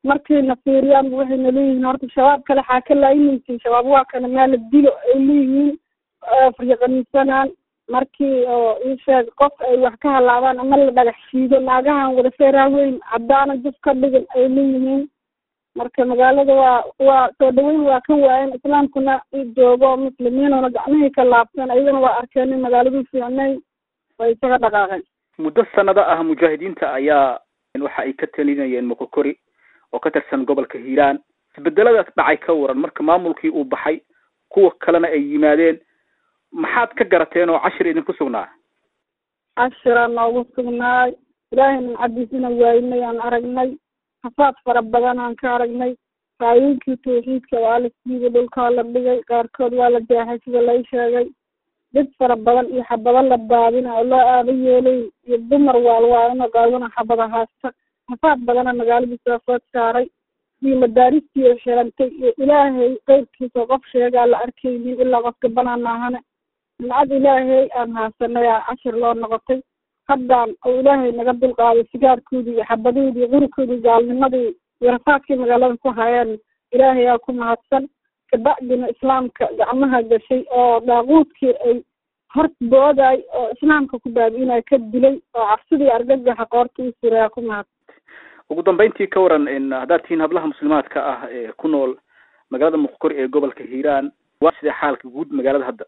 markayna fiiriyaan waxayna leeyihiin horta shabaab kale xaa ka laayimaysin shabaab waa kana maala dilo ay leeyihiin fiiqanisanaan markii oo ii sheeg qof ay wax ka halaabaan ama la dhagax shiido naagahan wada feeraa weyn caddaana juf ka dhigan ay leeyihiin marka magaalada waa waa soo dhaweyn waa ka waayen islaamkuna joogo muslimiinuna gacmihii ka laabteen ayagana waa arkeen in magaaladii fiicnay way isaga dhaqaaqeen muddo sanado ah mujaahidiinta ayaa waxa ay ka talinayeen moqokori oo ka tirsan gobolka hiiraan isbedeladaas dhacay ka waran marka maamulkii uu baxay kuwa kalena ay yimaadeen maxaad ka garateen oo cashir idinku sugnaa cashiraa noogu sugnaay ilaahay nimcadiisina waaynay aan aragnay hafaad fara badan aan ka aragnay raayooyinkii tawxiidka waa la siibay dhulkaa la dhigay qaarkood waa la jeexay sida lay sheegay dad fara badan iyo xabado la baadina oo loo aaba yeelay iyo dumar waalwaalino gaaguna xabada haasta hafaad badana magaaladii soo food saaray iyo madaaristii oo xirantay iyo ilaahay qeyrkiisa qof sheegaa la arkaynin ilaa qofka banaan maahane nimcad ilaahay aan haasanay aa cashir loo noqotay haddaan oo ilaahay naga dulqaaday sigaarkoodii iyo xabadoodii iyo qurikoodii gaalnimadii iyo rafaadkii magaalada ku hayeen ilaahay aa ku mahadsan kabacdina islaamka gacmaha gashay oo daaquudkii ay hor booday oo islaamka ku baabi'inaya ka dilay oo cabsidii argagaxa qoorta u siray aa ku mahadsan ugu dambeyntii ka waran haddaad tihiin hablaha muslimaadka ah ee ku nool magaalada muqkori ee gobolka hiiraan waa sidee xaalka guud magaalada hadda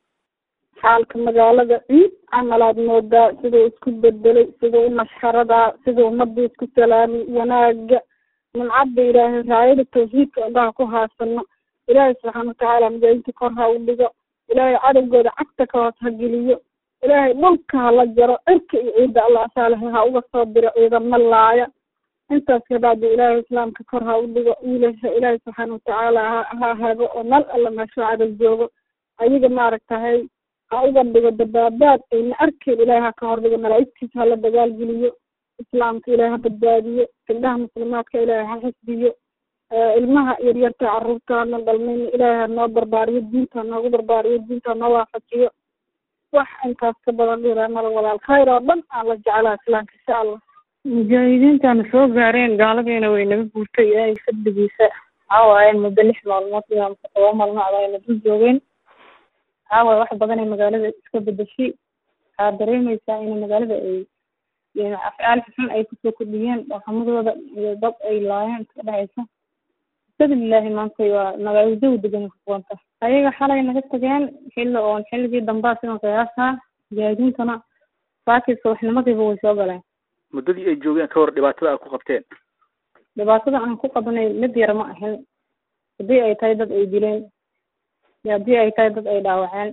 xaalka magaalada ciid camalaad moodaa siduu isku bedelay siduu mashxaradaa siduu ummadii isku salaamay wanaaga nimcadda ilaahay raayada tawxiidka indhaha ku haasano ilaahay subxaana watacaala mujaahidiinta kor ha u dhigo ilaahay cadowgooda cagta ka hoos ha geliyo ilaahay dhulka hala jaro cirka iyo ciidda allah saalaha ha uga soo diro ciidamo laaya intaas kabacdi ilaahay islaamka kor ha u dhigo wiilasha ilaahay subxaana watacaala ha ha hago oo meel alla meesho cadow joogo ayaga maaragtahay ha uga dhigo dabaabaad ayna arkeen ilaahay ha ka hor dhigo malaa'igtiisa hala dagaalgeliyo islaamka ilaahay ha badbaadiyo gabdhaha muslimaadka ilaahay ha xisbiyo ilmaha yaryarta carruurtaana dhalmayna ilaahay ha noo barbaariyo diinta ha noogu barbaariyo diinta ha noo waafajiyo wax intaas ka badan dhiraa mala walaal khayr oo dhan aan la jeclaa islaamka insha allah mujaahidiintaana soo gaareen gaaladiina way naga guurtay ilaahay fadligiisa waxaa waayeen muddo lix maalmood ilaa mase toba maalmood ayna dul joogeen waxaa waaye wax badan ay magaalada iska bedeshay waxaa dareemaysaa in magaalada ay afcaal xun ay kusoo kordhiyeen dhaqamadooda iyo dad ay laayeen iska dhexaysa bismillaahi maanta waa magaalada jawi degan kuwanta ayaga xalay naga tageen xilli oon xilligii dambaa sidan qiyaasaa mujaahidiintana saakii subaxnimadiiba way soo galeen muddadii ay joogeen ka hor dhibaatada aad ku qabteen dhibaatada aan ku qabanay mid yar ma ahin haddii ay tahay dad ay dileen iyo haddii ay tahay dad ay dhaawaceen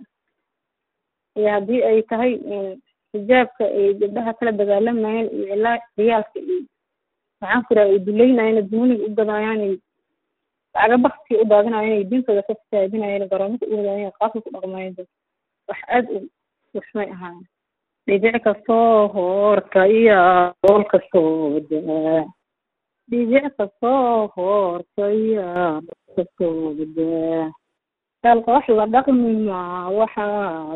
iyo haddii ay tahay xijaabka ay gabdhaha kala dagaalamayeen iyo ilaa riyaalka iyo maxaan ku ay duleynayeen duuniga u gadaayaan lacaga bakti u daadinayeen ay diintooda ka fasaadinayeen garoomada u wadaayeen qaabka ku dhaqmayeen wax aad u waxmay ahaayeen dhibic kastoo hoorka iyo dool kastoo daa dhibic kastoo hoorka iyo dool kastoo daa kaalka wax la dhaqmi maa waxaad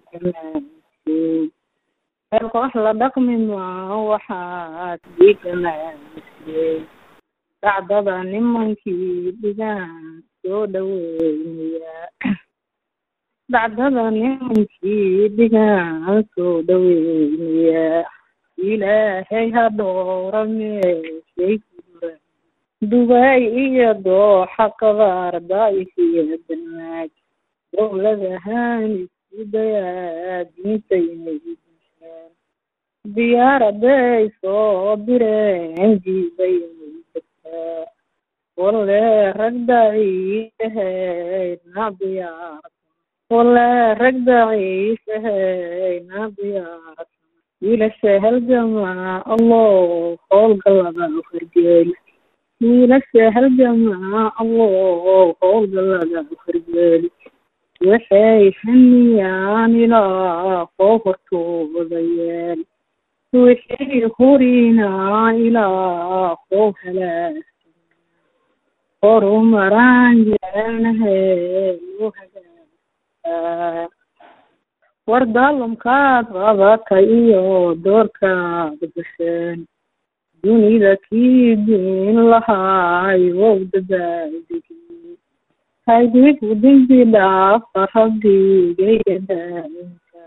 diiganaysay kaalka wax la dhaqmi maa waxaad diiganaysay dhacdada nimankii dhigaan soo dhaweynaya dhacdada nimankii dhigaan soo dhaweynaya ilaahay ha dhoora meeshay kura dubaay iyo dooxa qabaarda iyo danaag dowladahaan isku dayaa diinta inay dishaan diyaaraday soo direen jiibay inay degtaa walle rag daciifahaydna diyaarad walle rag daciifahaydna diyaarad wiilasha halgamaa allah howlgalada fargeeli wiilasha halgamaa allah howlgalada fargeeli waxay haniyaan ilaa koo hortooda yeel waxay hurinaa ilaa koo halaag horumaraan jecelnahay loo hagaagaa war daalumkaad qabata iyo doorkaad gasheen dunida kii diin lahaay wow dabaaldegi haydigu dembi dhaafa rabbigaya daaminka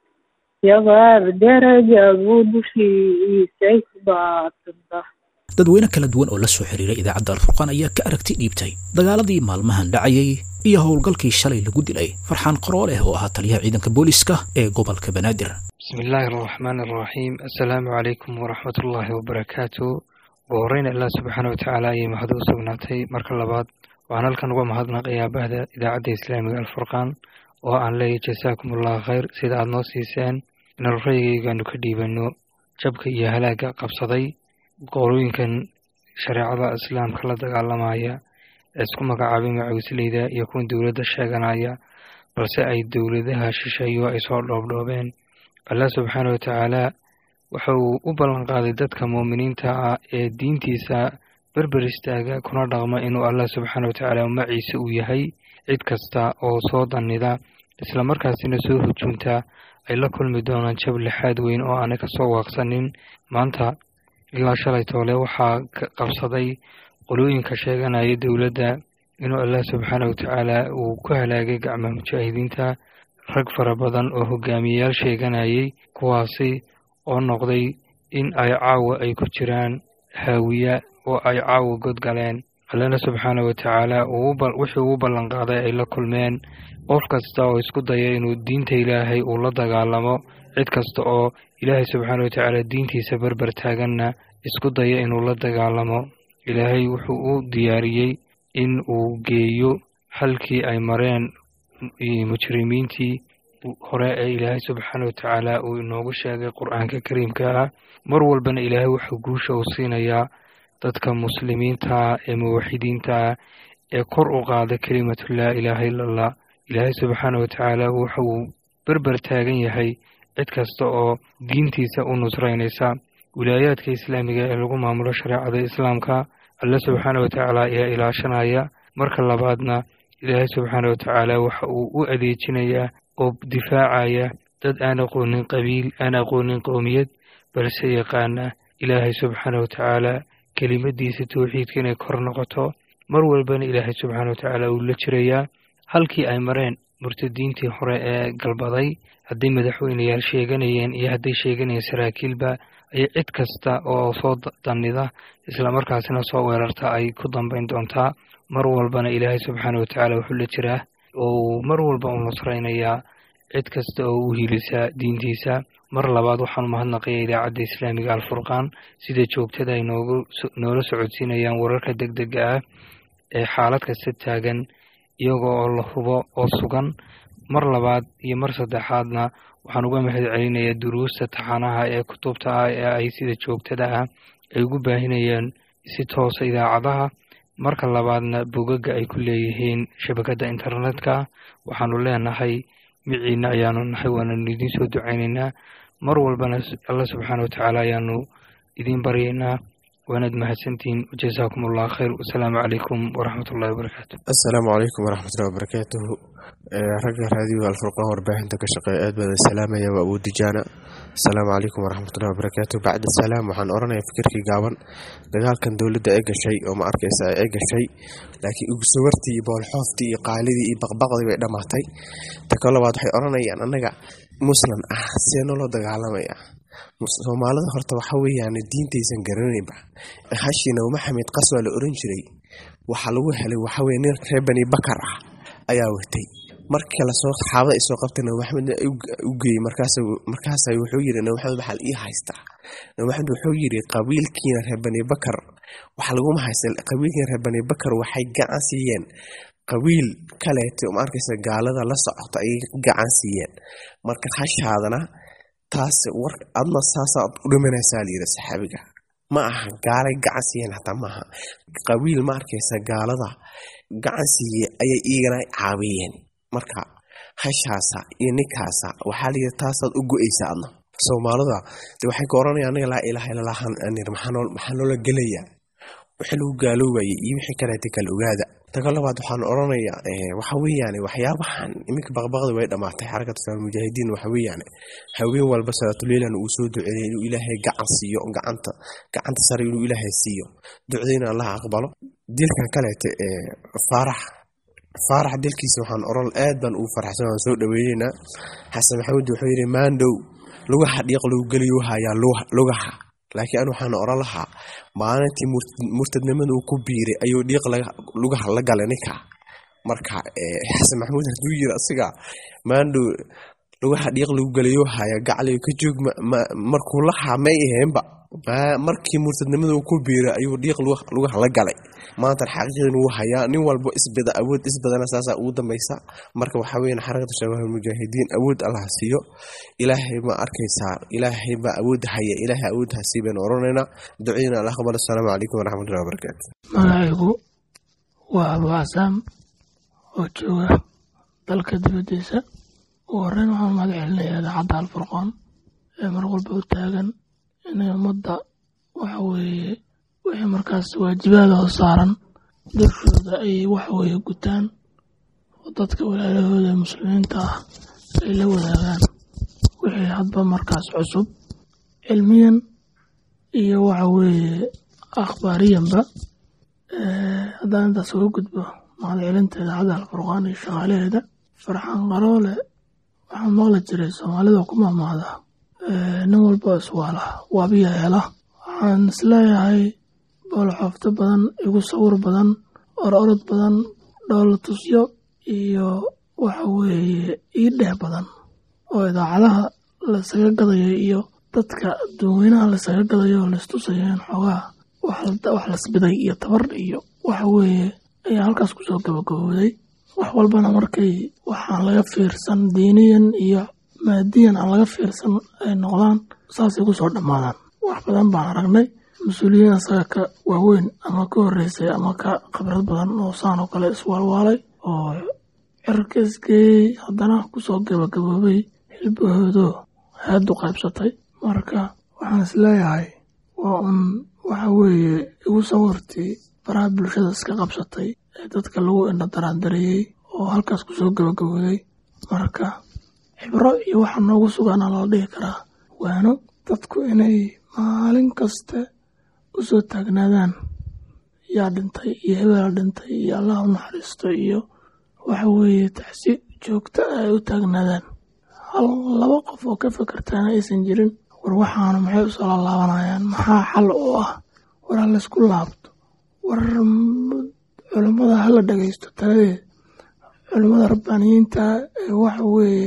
yabaar darajadu dushiisay ku baatida dadweyne kala duwan oo la soo xiriiray idaacadda alfurqaan ayaa ka aragti dhiibtay dagaaladii maalmahan dhacayay iyo howlgalkii shalay lagu dilay farxaan qarooleh oo ahaa taliyaha ciidanka booliska ee gobolka banaadir bismi illaahi araxmaan araxiim assalaamu calaykum waraxmat ullaahi wabarakaatu ugu horreyn allah subxaana watacaala ayay mahad u sugnaatay marka labaad waxaan halkan uga mahadnaqayaa bahda idaacadda islaamiga alfurqaan oo aan leeyahy jasaakum allahu khayr sida aada noo siiseen inaan rayigaygaanu ka dhiibano jabka iyo halaagga qabsaday qolooyinkan shareecada islaamka la dagaalamaya ee isku magacaabay macawisleyda iyo kuwan dowladda sheeganaya balse ay dowladaha shisheeyo ay soo dhoobdhoobeen allah subxaana watacaala waxa uu u ballan qaaday dadka muuminiinta ah ee diintiisa berber istaaga kuna dhaqma inuu allah subxaana watacaala maciise uu yahay cid kasta oo soo dannida islamarkaasina soo hujuunta ay la kulmi doonaan jab lixaad weyn oo aanay kasoo waaqsanin maanta ilaa shalay toole waxaa qabsaday qolooyinka sheeganaya dowladda inuu allah subxaana watacaala uu ku halaagay gacmaha mujaahidiinta rag fara badan oo hogaamiyeyaal sheeganayay kuwaasi oo noqday in ay caawa ay ku jiraan haawiya oo ay caawa godgaleen allana subxaana watacaala wixii ugu ballan qaaday ay la kulmeen qof kasta oo isku daya inuu diinta ilaahay uu la dagaalamo cid kasta oo ilaahay subxaana watacaala diintiisa berber taaganna isku daya inuu la dagaalamo ilaahay wuxuu u diyaariyey in uu geeyo halkii ay mareen mujrimiintii hore ee ilaahay subxaana watacaala uu inoogu sheegay qur-aanka kariimka ah mar walbana ilaahay wuxuu guusha uu siinayaa dadka muslimiintaa ee muwaxidiintaa ee kor u qaada kelimatu laa ilaaha ila allah ilaahay subxaana watacaala waxa uu berber taagan yahay cid kasta oo diintiisa u nusraynaysa wilaayaadka islaamiga ee lagu maamulo shareecada islaamka alle subxaana watacaala ayaa ilaashanaya marka labaadna ilaahay subxaana watacaala waxa uu u adeejinayaa oo difaacaya dad aan aqoonin qabiil aan aqoonin qowmiyad balse yaqaana ilaahay subxaana watacaala kelimadiisa towxiidka inay kor noqoto mar walbana ilaahay subxaana watacaala uu la jirayaa halkii ay mareen murtadiintii hore ee galbaday hadday madaxweyneyaal sheeganayeen iyo hadday sheeganayeen saraakiilba ayay cid kasta oo soo dannida islamarkaasina soo weerarta ay ku dambayn doontaa mar walbana ilaahay subxaana watacaala wuxuu la jiraa oo mar walba u nusraynayaa cid kasta oo u hiilisaa diintiisa mar labaad waxaan mahadnaqaya idaacadda islaamiga alfurqaan sida joogtada ay noogu noola socodsiinayaan wararka deg dega ah ee xaalad kasta taagan iyaga oo la hubo oo sugan mar labaad iyo mar saddexaadna waxaan uga mahad celinayaa duruusta taxanaha ee kutubta ah ee ay sida joogtada ah ay ugu baahinayaan si toosa idaacadaha marka labaadna bogaga ay ku leeyihiin shabakadda internetka waxaanu leenahay miciina ayaanu nahay waananu idiin soo ducaynaynaa mar walbana alla subxaana watacaala ayaanu idiin baryaynaa waanaad mahadsantihiin wajazaakum allah khayr wasalaamu calaykum waraxmat ullahi wabarakaatu assalaamu calaykum waraxmatullahi wabarakaatuhu ragga raadiyoga alfurqaan warbaahinta ka shaqeeya aad baan salaamaya waa abu dijaana assalaamu calaykum waraxmatullahi wabarakaatuhu bacda salaam waxaan odhanayaa fikirkii gaaban dagaalkan dowladda ee gashay oo ma arkaysa ee gashay laakiin ugsuwartii iyo boolxooftii iyo qaalidii iyo baqbaqdii bay dhammaatay ta ka labaad waxay odhanayaan annaga muslim ah see naloo dagaalamaya soomaalida horta waxa weeyaan diintaysan garanaynba hashii nabi maxamed qas waa la oran jiray waxaa lagu helay waxaweye nin reer bani bakar ah ayaa watay markii lasoo saxaabada ay soo qabtay nabi maxamed u geeyey markaasa wuxuu yiri nabi maxamed waxaa ii haystaa nabi maxamed wuxuu yiri qabiilkiina reer bani bakar waxa laguma haysta qabiilkiina reer bani bakar waxay gacan siiyeen qabiil kaleeto ma arkaysa gaalada la socota ayay gacan siiyeen marka hashaadana taas war adna saasaa u dhimanaysaa layidhi saxaabiga ma aha gaalay gacan siiyeen hataa maaha qabiil ma arkaysa gaalada gacan siiye ayay iigana caawiyeen marka hashaasa iyo ninkaasa waxaa layidhi taasaad u go-eysa adna soomaalida de waxay ka oranaya anaga laa ilaaha illallah maxaa noola gelaya wixii lagu gaaloobayay iyo wixii kaleeta kala ogaada taga labaad waxaan oranayaa waxa weeyaan waxyaabahan iminka baqbaqda way dhamaatay xarakatu shabaab mujaahidiin waxa weeyaan haween walba salaatuleylana uu soo duceeyay inuu ilaahay gacan siiyo gacanta gacanta sare inuu ilaahay siiyo ducdayna allah aqbalo dilkan kaleete faarax faarax dilkiisa waxaan oran aad baan ugu farxsan waan soo dhaweyneynaa xasan maxamuud wuxuu yidhi maandhow lugaha dhiiq lagu geliyo hayaa lugaha laakiin an waxaan oran lahaa maalintii murtadnimada uu ku biiray ayuu dhiiq lugaha la galay ninka marka xasan maxamuud haduu yiri asiga maandhow lugaha dhiiq lagu geliyo haya gacliyo ka joog markuu lahaa may aheenba markii murtadnimada uu ku biiray ayuu dhiiq lugaha la galay maantan xaqiiqdan wuu hayaa nin walbo isbida awood isbadana saasaa ugu dambaysa marka waxaa weyan xarakatu shabaab mujaahidiin awood allah siiyo ilaahay ma arkaysaa ilaahay baa awood haya ilaahay awood hasii baynu oranaynaa ducadina allah aqbal asalaamu calaykum waraxmatullahi wabarakaatu magacaygu waa abu casaam oo jooga dalka dibadiisa ugu horeyn waxaan mahad celinayaa idaacadda alfurqoon ee mar walba u taagan inay ummadda waxa weeye wixii markaas waajibaada oo saaran dushooda ay waxweeye gutaan oo dadka walaalahooda muslimiinta ah ay la wadaagaan wixii hadba markaas cusub cilmiyan iyo waxa weeye akhbaariyanba haddaan intaas uga gudbo mahad celinta idaacadda alfurqaan iyo shaqaalaheeda farxan qaroole waxaan maqli jiray soomaalida ku maamaada nin walba iswaala waabiya hela waxaan isleeyahay boolxoofto badan igu sawir badan or orod badan dhoolatusyo iyo waxa weeye ii dheh badan oo idaacadaha laysaga gadayo iyo dadka dadweynaha laysaga gadayo oo laystusayo in xoogaa wax lasbiday iyo tabar iyo waxa weeye ayaa halkaas kusoo gabagabooday wax walbana markay waxaan laga fiirsan diiniyan iyo maadiyan aan laga fiirsan ay noqdaan saasay kusoo dhammaadaan wax badan baan aragnay mas-uuliyiin asaga ka waaweyn ama ka horreysay ama ka khibrad badan oo saan oo kale iswaalwaalay oo cirka isgeeyey haddana kusoo gabagaboobay hilbahoodoo haadu qaybsatay marka waxaan isleeyahay waa un waxa weeye igu sawirtii baraha bulshada iska qabsatay ee dadka lagu indha daraandareeyey oo halkaas kusoo gabagabooday marka xibro iyo waxa noogu sugaana lala dhihi karaa waano dadku inay maalin kaste u soo taagnaadaan yaa dhintay iyo hebela dhintay iyo allah u naxariisto iyo waxa weeye tacsi joogta ah ay u taagnaadaan hal laba qof oo ka fekertaana aysan jirin war waxaanu maxay usoo laalaabanayaan maxaa xal u ah war ha laysku laabto war culummada hala dhagaysto taladeed culummada rabbaaniyiinta ee waxa weeye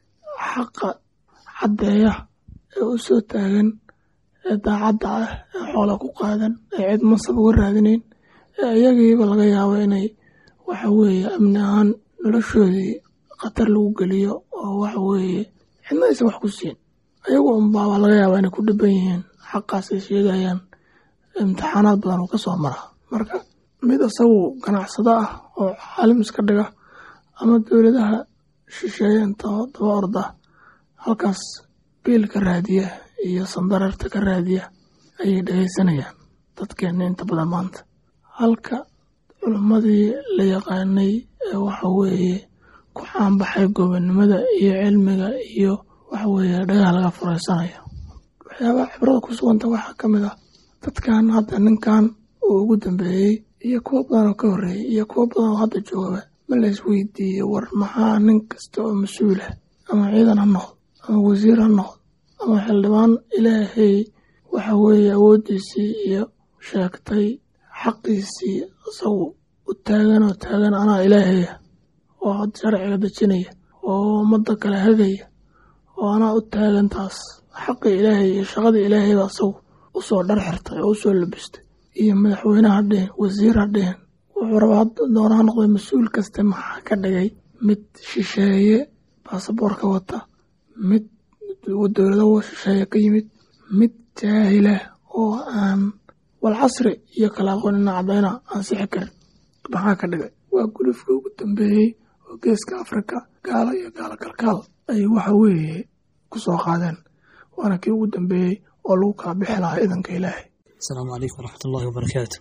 xaqa caddeeya ee u soo taagan ee daacadda ah ee xoola ku qaadan ee cid mansab uga raadinayn ee iyagiiba laga yaabo inay waxa weeye amni ahaan noloshoodii khatar lagu geliyo oo waxa weeye cidna aysan wax ku siin ayagu unbaaba laga yaaba inay ku dhiban yihiin xaqaas ay sheegayaan imtixaanaad badan uu ka soo mara marka mid isagu ganacsado ah oo caalim iska dhiga ama dowladaha shisheeye intoo daba orda halkaas biil ka raadiya iyo sandareerta ka raadiya ayay dhagaysanayaan dadkeenna inta badan maanta halka culimmadii la yaqaanay ee waxa weeye ku caanbaxay gobonnimada iyo cilmiga iyo waxa weeye dhagaha laga furaysanayo waxyaabaha cibrada ku suganta waxaa ka mid ah dadkan hadda ninkan uu ugu dambeeyey iyo kuwo badan oo ka horreeyey iyo kuwo badan oo hadda joogaba ma la isweydiiyey war maxaa nin kasta oo mas-uul ah ama ciidan ha noqdo ama wasiir ha noqdo ama xildhibaan ilaahay waxa weeye awooddiisii iyo sheegtay xaqiisii isagu u taagan oo taagan anaa ilaahaya oo had sharciga dejinaya oo ummadda kale hagaya oo anaa u taagan taas xaqii ilaahay iyo shaqadii ilaahayba isagu u soo dhar xirtay oo u soo labistay iyo madaxweyne ha dhihin wasiir ha dhihin wuxuu rabaa doona ha noqday mas-uul kaste maxaa ka dhigay mid shisheeye baasaboorka wata mid dowlado shisheeye ka yimid mid jaahilah oo aan walcasri iyo kala aqoonina caddayna aan sixi karin maxaa ka dhigay waa gulufkii ugu dambeeyey oo geeska afrika gaalo iyo gaalo kalkaal ay waxa weeye ku soo qaadeen waana kii ugu dambeeyey oo lagu kala bixi lahaa idanka ilaahay asalaamu calaykum waraxmatullahi wabarakaatu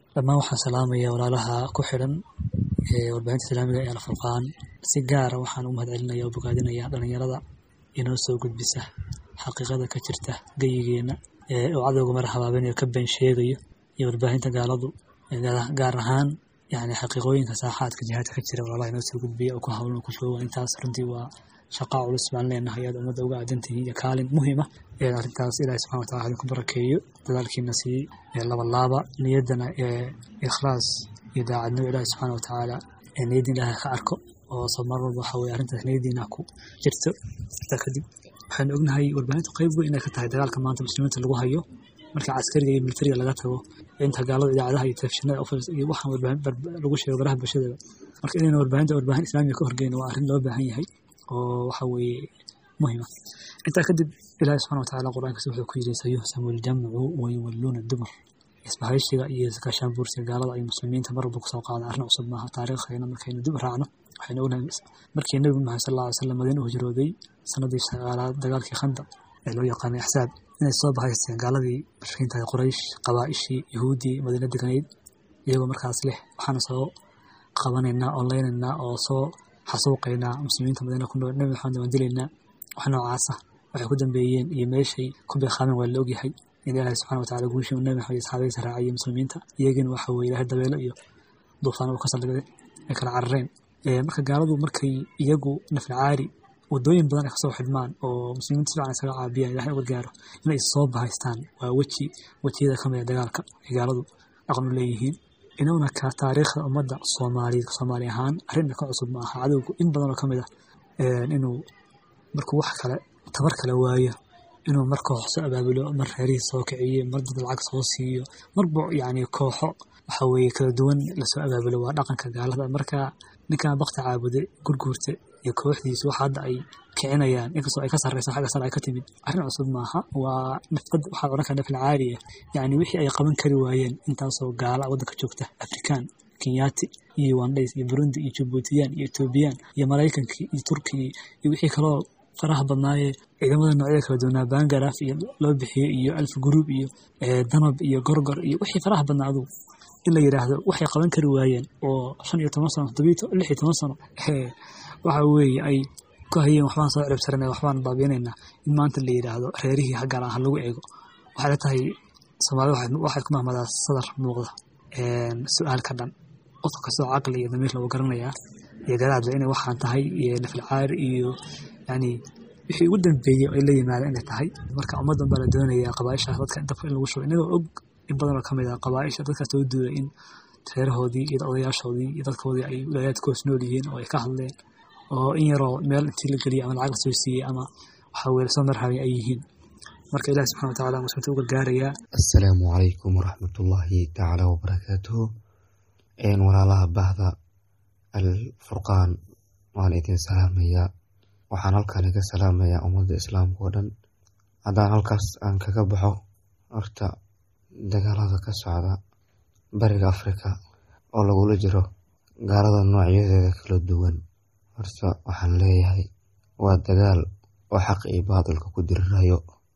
dhammaan waxaan salaamaya walaalaha ku xidhan warbaahinta islaamiga ee alfurqaan si gaara waxaan u mahad celinaya oo bogaadinaya dhalinyarada inoo soo gudbisa xaqiiqada ka jirta geyigeena oo cadowga mara habaabinayo ka been sheegayo iyo warbaahinta gaaladu gaar ahaan yani xaqiiqooyinka saaxaadka jihaadka ka jira walaalaha inoo soo gudbiya oo ku hawlan ku jooga intaas runtii waa shaqaa culus baan leenahay aad ummadda uga aadantihiin iyo kaalin muhiima arrintaas ilaahi subxana watacala idinku barakeeyo dadaalkiina sii labalaaba niyaddana ikhlaas iyo daacadnimo ilaahi subxaana watacaala niyaddiin ilaahay ka arko oo mar walba waxa weye arrintaas niyaddiina ku jirto intaa kadib waxaynu ognahay warbaahintu qayb weyn inay ka tahay dagaalka maanta muslimiinta lagu hayo marka caskariga iyo militariga laga tago inta gaalada idaacadaha iyo telefishinada iyo waxaan warbaahin lagu sheego baraha bulshadaba marka inayna warbaahinta warbaahin islaamiga ka horgeyno waa arrin loo baahan yahay oo waxa weeye muhima intaa kadib ilaahi subxana watacaala qur-aankiisa wuxuu ku yidhi sayuhsamu ljamcu wayuwalluuna dubur isbahaysiga iyo iskaashaanbuursiga gaalada iyo muslimiinta mar walba kusoo qaada arrin cusub maaha taariikhayna markaynu dib raacno waxaynu ognahay markii nebi maxamed sal alla slam madiina u hijrooday sanadii sagaalaad dagaalkii khandaq ee loo yaqaanay axsaab inay soo bahaysteen gaaladii mushrikiintahay quraysh qabaa'ishii yahuuddii madiina deganayd iyagoo markaas leh waxaana soo qabanaynaa oo leynaynaa oo soo xasuuqaynaa muslimiinta madiina ku nool nebi maxamed waan dilaynaa wax noocaasa waxay ku dambeeyeen iyo meeshay ku beeqaameen waa la ogyahay in ilaahay subxana watacala guushii uu nebi maxamed asxaabadiisa raaciyay muslimiinta iyagiina waxa weye ilaahay dabeelo iyo duufaan uu ka saldhigay ay kala carareen marka gaaladu markay iyagu naflacaari wadooyin badan ay kasoo xidhmaan oo muslimiinta si fiican isaga caabiyaan ilahay uga gaaro inay soo bahaystaan waa weji wejiyada ka mid a dagaalka ay gaaladu dhaqan u leeyihiin inaguna ka taariikhda ummadda soomaaliyeed soomaali ahaan arrinna ka cusub ma aha cadowgu in badan oo ka mid ah inuu markuu wax kale tabar kale waayo inuu mar koox soo abaabulo mar reerihii soo kiciyo mar dad lacag soo siiyo marba yacni kooxo waxa weeye kala duwan lasoo abaabulo waa dhaqanka gaalada marka ninkan bakti caabude gurguurta iyo kooxdiisu waxa hadda ay kicinayaan inkastoo ay ka sarreyso xagga sare ay ka timid arrin cusub maaha waa nafqad waxaa odhan kara nafil caali ah yacni wixii ay qaban kari waayeen intaasoo gaala waddanka joogta afrikaan kenyaati iyo wandhays iyo burundi iyo jabuutiyaan iyo etoobiyaan iyo maraykankii iyo turkigii iyo wixii kaloo faraha badnaayee ciidamada noocyada kala duwanaa bangaraaf iyo loo bixiyey iyo alf guruub iyo danab iyo gorgor iyo wixii faraha badnaa adugu in la yidhaahdo waxay qaban kari waayeen oo shan iyo toban sano toddobiyo lix iyo toban sano waxa weeye ay ku hayeen waxbaan soo ciribsaranay waxbaan baabiinaynaa in maanta la yidhaahdo reerihii haggaan ha lagu eego waxay la tahay soomaalida waxay ku mahmadaa sadar muuqda su-aal ka dhan qofka kastoo caqli iyo damiir lagu garanayaa iyo garaadle inay waxaan tahay iyo nafilcaari iyo yani wixii ugu dambeeyey ay la yimaadeen inay tahay marka ummaddan baa la doonayaa qabaaishaas dadka dabka in lagu shubo inagoo og in badan oo ka mid ah qabaaisha dadkaas soo duulay in reerahoodii iyo odayaashoodii iyo dadkoodii ay wilaayaadka hoos nool yihiin oo ay ka hadleen oo in yaroo meel intii la geliyay ama lacag lasoo siiyey ama waxa weye lasoo marhabay ay yihiin marka ilahi subxana watacala muslimiinta u gargaarayaa assalaamu calaykum waraxmatullaahi tacaala wabarakaatuhu walaalaha bahda alfurqaan waan idin salaamayaa waxaan halkan iga salaamayaa ummadda islaamka oo dhan haddaan halkaas aan kaga baxo horta dagaalada ka socda bariga afrika oo lagula jiro gaalada noocyadeeda kala duwan horta waxaan leeyahay waa dagaal oo xaq iyo baadilka ku dirirayo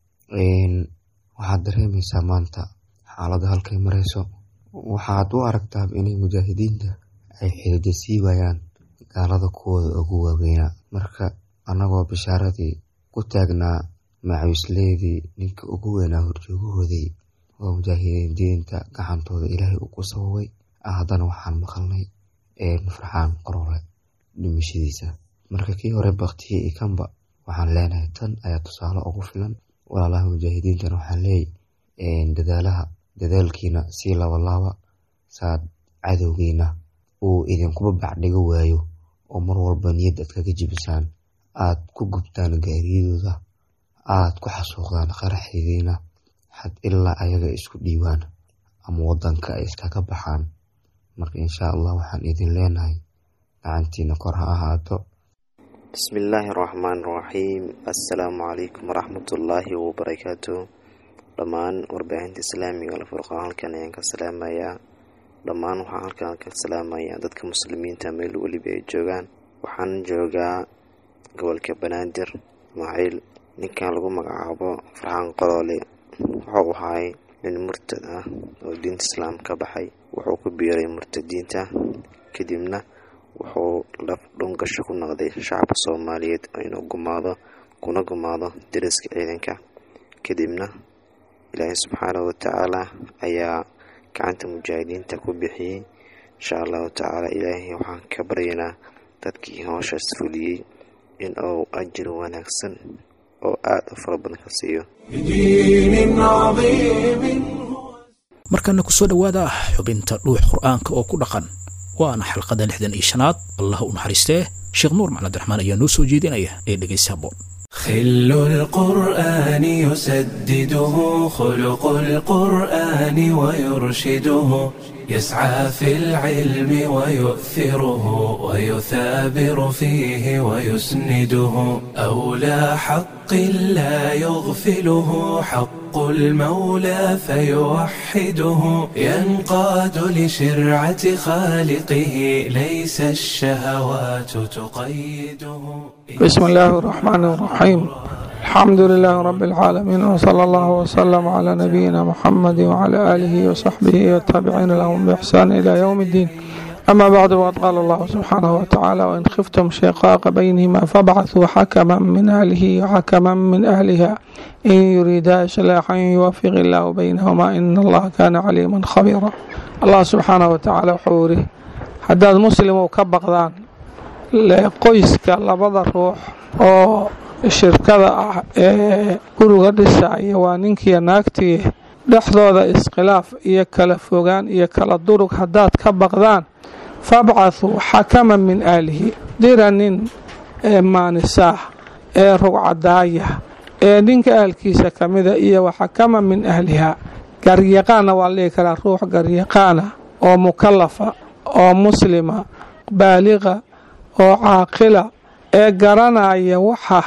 waxaad dareemaysaa maanta xaaladda halkay marayso waxaad u aragtaa inay mujaahidiinta ay xidida siibayaan gaalada kuwooda ugu waaweynaa marka annagoo bishaaradii ku taagnaa macawisleedii ninka ugu weynaa horjoogahoodii oo mujaahidiinta gacantooda ilaahay uu ku sababay haddana waxaan maqalnay farxaan qorole dhimashadiisa marka kii hore baktiye iyo kanba waxaan leenahay tan ayaa tusaale ugu filan walaalaha mujaahidiintana waxaan leeyay dadaalaha dadaalkiina sii labalaaba saad cadowgiina uu idinkuba bacdhigo waayo oo mar walba niyad aad kaga jibisaan aad ku gubtaan gaariyadooda aad ku xasuuqdaan qaraxdiina xad ilaa ayaga isku dhiibaan ama wadanka ay iskaga baxaan marka insha allah waxaan idin leenahay gacantiina kor ha ahaato bismillaahi raxmaan raxiim assalaamu calaykum waraxmatullaahi wabarakaatu dhammaan warbaahinta islaamiga alfurqaan halkan ayaan ka salaamayaa dhammaan waxaan halkan ka salaamayaa dadka muslimiinta meel weliba ay joogaan waxaan joogaa gobolka banaadir ismaaciil ninkan lagu magacaabo farxaan qoloole wuxuu ahaay nin murtad ah oo diinta islaam ka baxay wuxuu ku biiray murtadiinta kadibna wuxuu laf dhungasho ku noqday shacabka soomaaliyeed inuu gumaado kuna gumaado dariska ciidanka kadibna ilaahay subxaanahu watacaala ayaa gacanta mujaahidiinta ku bixiyey insha allahu tacaala ilaahay waxaan ka baryaynaa dadkii hooshaas fuliyey in uu ajir wanaagsan oo aada u fara badan ka siiyo بدين عظيم markana ku soo dhowaada xubinta dhuux qur'aanka oo ku dhaqan waana xalqada lixdan iyo shanaad allah u naxariistee sheekh nuur macalin abdiraxmaan ayaa noo soo jeedinaya ee dhegaysa haboon خل القرآن يسدده خلق القرآن ويرشده يسعى في العلم ويؤثره ويثابر فيه ويسنده أولى حق لا يغفله حق المولى فيوحده ينقاد لشرعة خالقه ليس الشهوات تقيده بسم الله الرحمن الرحيم الحمد لله رب العالمين وصلى الله وسلم على نبينا محمد وعلى آله وصحبه والتابعين لهم بإحسان إلى يوم الدين أما بعد وقد قال الله سبحانه وتعالى وإن خفتم شقاق بينهما فابعثوا حكما من أهله وحكما من أهلها إن يريدا إصلاحا يوفق الله بينهما إن الله كان عليما خبيرا الله سبحانه وتعالى وحوره حداد مسلم وكبقدان qoyska labada ruux oo shirkada ah ee guriga dhisaya waa ninkiiyo naagtii dhexdooda iskhilaaf iyo kala fogaan iyo kala durug haddaad ka baqdaan fabcathuu xakaman min aalihi dira nin ee maanisaah ee rugcadaaya ee ninka ahalkiisa ka mida iyo waxakaman min ahliha garyaqaana waa la dhihi karaa ruux garyaqaana oo mukalafa oo muslima baaliqa oo caaqila ee garanaya waxa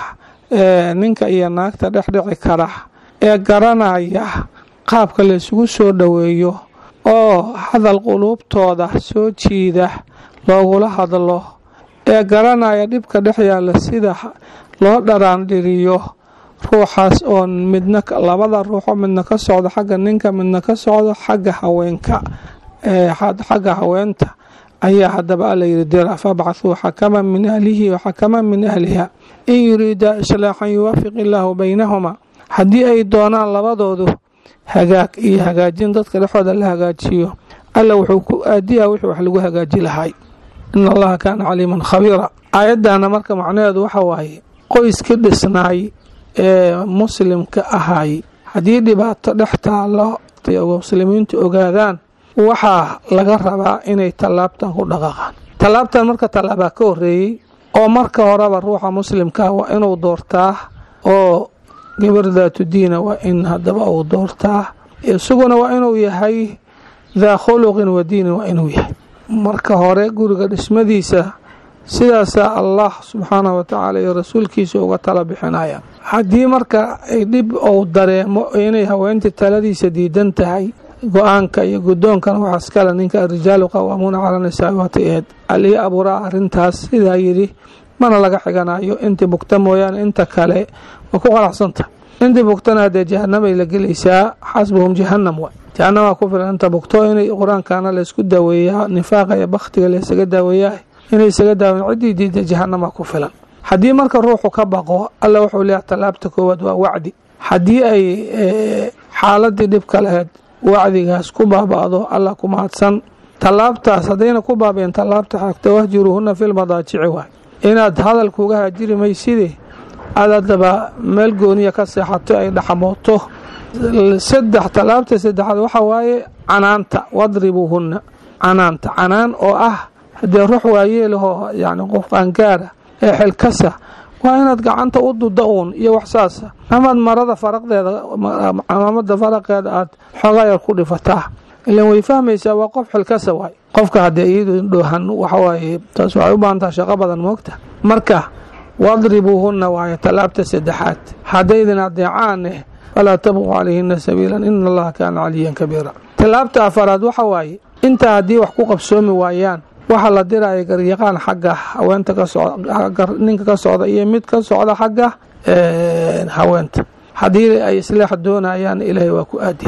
ninka iyo naagta dhexdhici kara ee garanaya qaabka laysugu soo dhoweeyo oo hadal quluubtooda soo jiida loogula hadlo ee garanaya dhibka dhex yaalla sida loo dharaandhiriyo ruuxaas oo midna labada ruuxoo midna ka socdo xagga ninka midna ka socdo xagga haweenka xagga haweenta ayaa haddaba alla yidhi dira fabcathuu xakaman min ahlihi wa xakaman min ahliha in yuriidaa islaaxan yuwafiq illaahu baynahuma haddii ay doonaan labadoodu hagaag iyo hagaajin dadka dhexooda la hagaajiyo alla wuxuu ku aadiyaa wixii wax lagu hagaaji lahay in allaha kaana caliiman khabiira aayaddaana marka macnaheedu waxa waaye qoyskii dhisnaay ee muslimka ahay haddii dhibaato dhex taallo muslimiintu ogaadaan waxaa laga rabaa inay tallaabtan ku dhaqaaqaan tallaabtan marka tallaabaa ka horeeyey oo marka horeba ruuxa muslimkaa waa inuu doortaa oo gabar daatu diina waa in haddaba uu doortaa isaguna waa inuu yahay daa khuluqin wa diinin waa inuu yahay marka hore guriga dhismadiisa sidaasaa allah subxaanahu watacaala iyo rasuulkiisa uga tala bixinaya haddii marka ay dhib uu dareemo inay haweentii taladiisa diidan tahay go-aanka iyo guddoonkana waxaa iskale ninka arijaalu qawaamuuna calaa nisaa waatay aheyd alii abuuraa arrintaas sidaa yidhi mana laga xiganayo intii bugta mooyaane inta kale waa ku qanacsanta intii bugtana haddee jahanamay la gelaysaa xasbuhum jahanam wa jahanamaa ku filan inta bugto inay qur-aankana laysku daaweeyaa nifaaqa iyo bakhtiga laysaga daaweeyaa inay isaga daaweyn ciddii diida jahanama ku filan haddii marka ruuxu ka baqo alla wuxuu leeyahay tallaabta koowaad waa wacdi haddii ay xaaladii dhibka laheyd wacdigaas ku baaba'do allah ku mahadsan tallaabtaas haddayna ku baabeen tallaabta xagta wahjuruuhuna filmadaajici waay inaad hadalkuuga haajiri mayside aad haddaba meel gooniya ka seexato ay dhaxmooto saddex tallaabta saddexaad waxa waaye canaanta wadribuuhunna canaanta canaan oo ah haddee ruux waayeelahoo yani qof qaangaara ee xilkasa waa inaad gacanta u duda uun iyo wax saasa amaad marada faraqdeeda camaamada faraqeeda aad xoogaa yar ku dhifataa ilan way fahmaysaa waa qof xilkasa waay qofka haddee iyadu dhoohan waxawaaye taas waxay u baahantaha shaqo badan moogta marka wadribuuhunna waaye tallaabta saddexaad haddaydin adeecaaneh falaa tabquu calayhina sabiilan ina allaha kaana caliyan kabiira tallaabta afaraad waxa waaye intaa haddii wax ku qabsoomi waayaan waxaa la diraya garyaqaan xagga haweenta ka socda ninka ka socda iyo mid ka socda xagga haweenta haddii ay islaax doonayaan ilaahay waa ku aadiya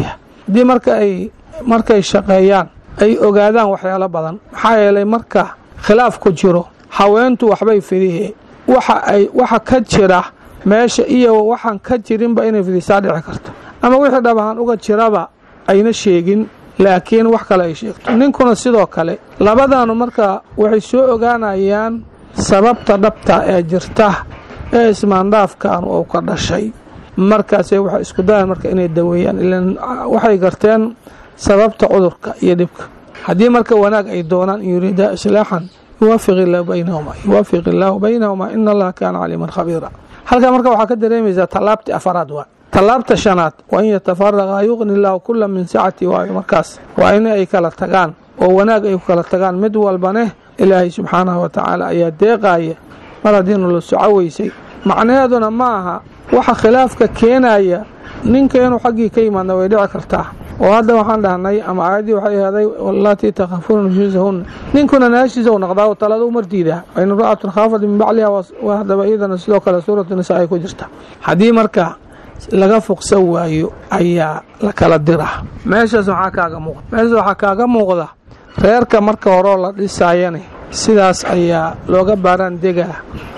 haddii marka ay markay shaqeeyaan ay ogaadaan waxyaalo badan maxaa yeelay marka khilaaf ku jiro haweentu waxbay fidihe waxa ay waxa ka jira meesha iyo waxaan ka jirinba inay fidisaa dhici karto ama wixii dhabahaan uga jiraba ayna sheegin laakiin wax kale ay sheegto ninkuna sidoo kale labadaanu marka waxay soo ogaanayaan sababta dhabta ee jirta ee ismaandhaafkan uu ka dhashay markaase waxay isku dayaan marka inay daweeyaan ilan waxay garteen sababta cudurka iyo dhibka haddii marka wanaag ay doonaan in yuriidaa islaaxan yuwaafiq illaahu baynahuma yuwaafiq illaahu baynahuma ina allaha kaana caliiman khabiira halkaa marka waxaa ka dareemaysaa tallaabtii afaraad waa tallaabta shanaad waa in yatafaraqa yuqni illaahu kula min sacati waayo markaas waa in ay kala tagaan oo wanaag ay ku kala tagaan mid walbaneh ilaahay subxaanahu wa tacaala ayaa deeqaaya mar haddii nala socoweysay macnaheeduna ma aha waxa khilaafka keenaya ninka inuu xaggii ka yimaadna way dhici kartaa oo hadda waxaan dhahnay ama aayaddii waxay ahaaday wallaatii takhafuuna nushuusahunna ninkuna naashiisa u noqdaa talada u mardiidaa wain imra'atun khaafat min bacliha waa haddaba iyadana sidoo kale suuratu nisaa ay ku jirta haddii marka laga fuqsan waayo ayaa la kala diraa meeshaas waxaa kaaga muuqda meeshaas waxaa kaaga muuqda reerka marka horeo la dhisaayane sidaas ayaa looga baaraan degaa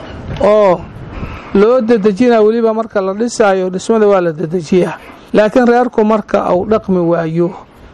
oo loo dedejinaa weliba marka la dhisaayo dhismada waa la dedejiyaa laakiin reerku marka uu dhaqmi waayo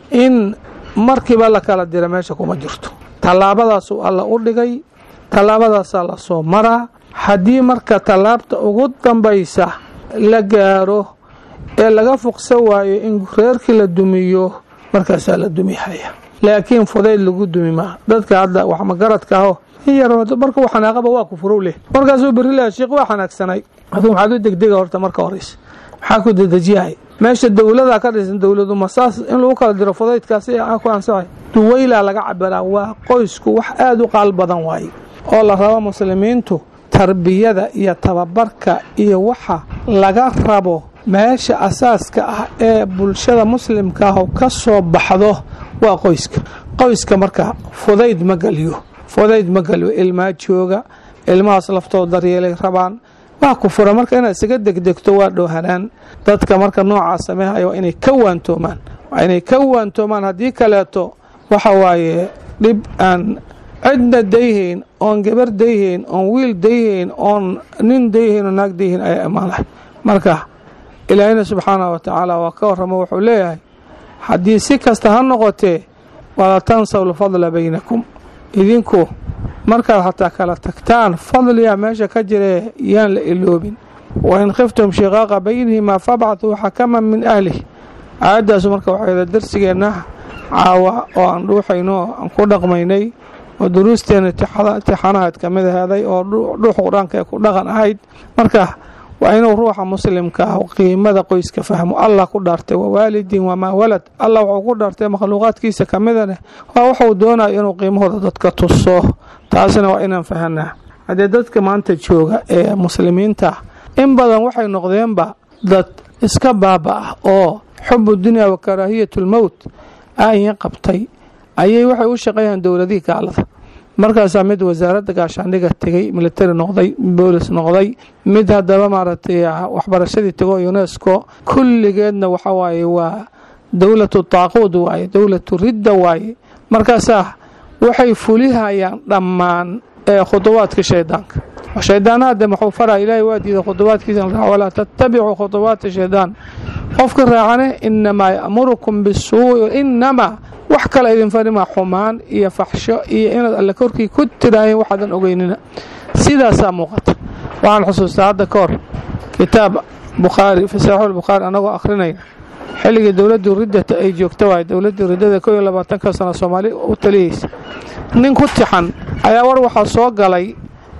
in markiiba la kala dira meesha kuma jirto tallaabadaasuu alla u dhigay tallaabadaasaa la soo maraa haddii marka tallaabta ugu dambaysa la gaaro ee laga fuqsan waayo in reerkii la dumiyo markaasaa la dumihaya laakiin fudayd lagu dumi maa dadka hadda wax magaradka aho in yar marka uu xanaaqaba waa ku furow leh markaasuu berri leha sheekh waa xanaagsanay aduu maxaad u degdega horta marka horeysa maxaa ku dedejiyahay meesha dowladaa ka dhisan dowladu masaas in lagu kala diro fudaydkaasi ku ansaxay duwaylaa laga cabiraa waa qoysku wax aada u qaal badan waaye oo la rabo muslimiintu tarbiyada iyo tababarka iyo waxa laga rabo meesha asaaska ah ee bulshada muslimka ah ka soo baxdo waa qoyska qoyska marka fudayd ma geliyo fudayd ma geliyo ilmaa jooga ilmahaas laftooda daryeelay rabaan waa ku fura marka inaad isaga degdegto waa dhowhanaan dadka marka noocaas sameehayo waa inay ka waantoomaan waa inay ka waantoomaan haddii kaleeto waxa waaye dhib aan cidna dayhayn oon gabar dayhayn oon wiil dayhayn oon nin dayhayn oo naag dayhayn ayaa imaanay marka ilaahina subxaanah wa tacaala waa ka warramo wuxuu leeyahay haddii si kasta ha noqotee wala tansaw lfadla baynakum idinku markaad xataa kala tagtaan fadliga meesha ka jiree yaan la iloobin wain khiftum shiqaaqa baynihimaa fabcatuu xakaman min ahlih aayaddaasu marka waxayda darsigeenna caawa oo aan dhuuxayno aan ku dhaqmaynay oo duruusteena tixanahayd ka mid ahaaday oo dhuux qur-aanka ee ku dhaqan ahayd marka waa inuu ruuxa muslimka ah qiimada qoyska fahmo allah ku dhaartay wawaalidin wamaa walad allah wuxuu ku dhaartay makhluuqaadkiisa ka midaneh waa wuxuu doonayo inuu qiimahooda dadka tuso taasina waa inaan fahanaa haddee dadka maanta jooga ee muslimiinta in badan waxay noqdeenba dad iska baaba ah oo xubu dunya wa karaahiyatu lmowt aayin qabtay ayay waxay u shaqeeyaan dowladihii gaalada markaasaa mid wasaaradda gaashaandhiga tegey militari noqday boolis noqday mid haddaba maaragtay waxbarashadii tego unesco kulligeedna waxa waaye waa dowlatu taaquud waaye dowlatu ridda waaye markaasaa waxay fulihayaan dhammaan khuduwaadka shaydaanka shaydaanaade muxuu faraa ilaahay waa diiday khuduwaadkiisa walaa tattabicuu khuduwaati shaydaan qofka raacane inamaa ya'murukum bisuu'i inamaa wax kale idin farimaa xumaan iyo faxsho iyo inaad alle korkii ku tiraayeen waxaadan ogeynina sidaasaa muuqata waxaan xusuustaa hadda ka hor kitaab bukhaari fi saxiixu lbukhaari anagoo akhrinayna xilligii dowladdii riddata ay joogta waaye dowladdii riddada koo iyo labaatanka sano soomaali u taliyeysa nin ku tixan ayaa war waxaa soo galay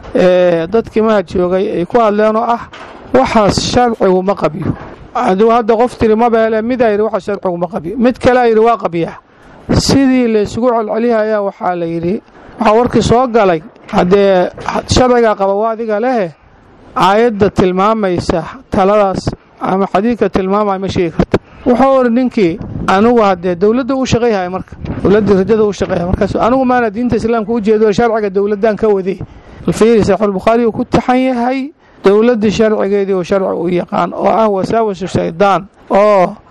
dadkii mahad joogay ay ku hadleen oo ah waxaas sharcigu ma qabyo aduu hadda qof tiri mabeele midaa yidhi waxa sharcigu ma qabyo mid kalea yidhi waa qabyaa sidii laysugu celcelihayaa waxaa la yidhi waxaa warkii soo galay haddee sharcigaa qaba waa adiga lehe aayadda tilmaamaysa taladaas ama xadiidka tilmaamaya ma sheegi karta wuxuu iri ninkii anigu haddee dowladda u shaqayhaya marka dowladdii ridada u shaqayhaya markaas anigu maana diinta islaamka u jeedo sharciga dowladdan ka waday alfiiri saxiixulbukhaari uu ku taxan yahay dowladdii sharcigeedii oo sharci u yaqaan oo ah wasaawasu shaydaan oo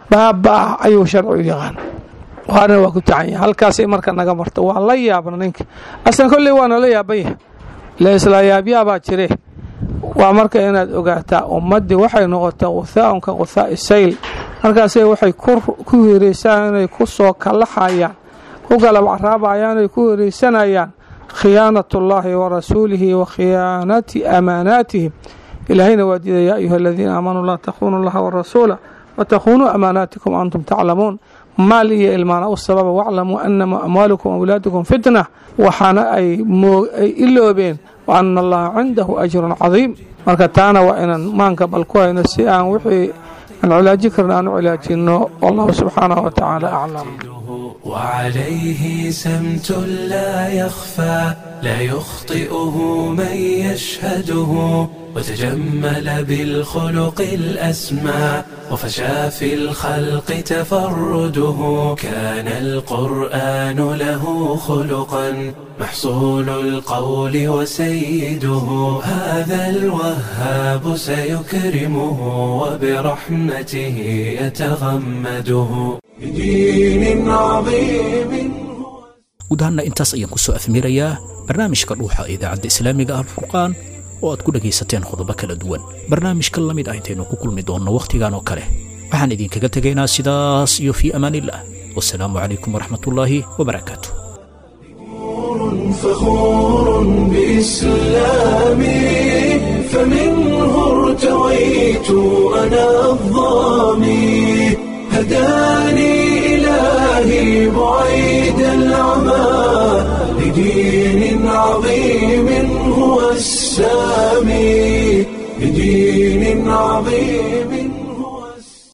baaba ayuu sharcigu yaqaan waana waa ku tacan yahay halkaasay marka naga marta waa la yaabna ninka aslan kolley waana la yaaban yahay ila isla yaabyaabaa jire waa marka inaad ogaataa ummaddii waxay noqotay quthaaun ka quthaa'i sayl markaasay waxay ku hiiraysaan inay ku soo kallaxayaan ku galab caraabayaan ay ku hiiraysanayaan khiyaanat ullaahi wa rasuulihi wa khiyaanati amaanaatihim ilaahayna waa diida yaa ayuha aladiina aamanuu laa takhunu allaha warasuula watakhunuu amaanaatikum antum taclamuun maal iyo ilmaana u sababa waclamuu anama amwaalukum awlaadukum fitna waxaana ay iloobeen wa ana allaha cindahu ajrun cadiim marka taana waa inaan maanka bal ku hayno si aan wixii aan cilaaji karna aan u cilaajinno wallahu subxaanahu wa tacaala aclam وعليه سمت لا يخفى لا يخطئه من يشهده وتجمل بالخلق الأسمى وفشى في الخلق تفرده كان القرآن له خلقا محصول القول وسيده هذا الوهاب سيكرمه وبرحمته يتغمده بدين عظيم guud ahaanna intaas ayaan ku soo afmirayaa barnaamijka dhuuxa ee idaacadda islaamiga ah alfurqaan oo aad ku dhegaysateen qodobo kala duwan barnaamijka la mid ah intaynu ku kulmi doonno wakhtigan oo kale waxaan idinkaga tegaynaa sidaas iyo fii amaaniillah wasalaamu calaykum waraxmatullaahi wabarakaatu فخور بإسلامي فمنه ارتويت أنا الظامي هداني إلهي بعيد العمى لدين عظيم هو السامي لدين عظيم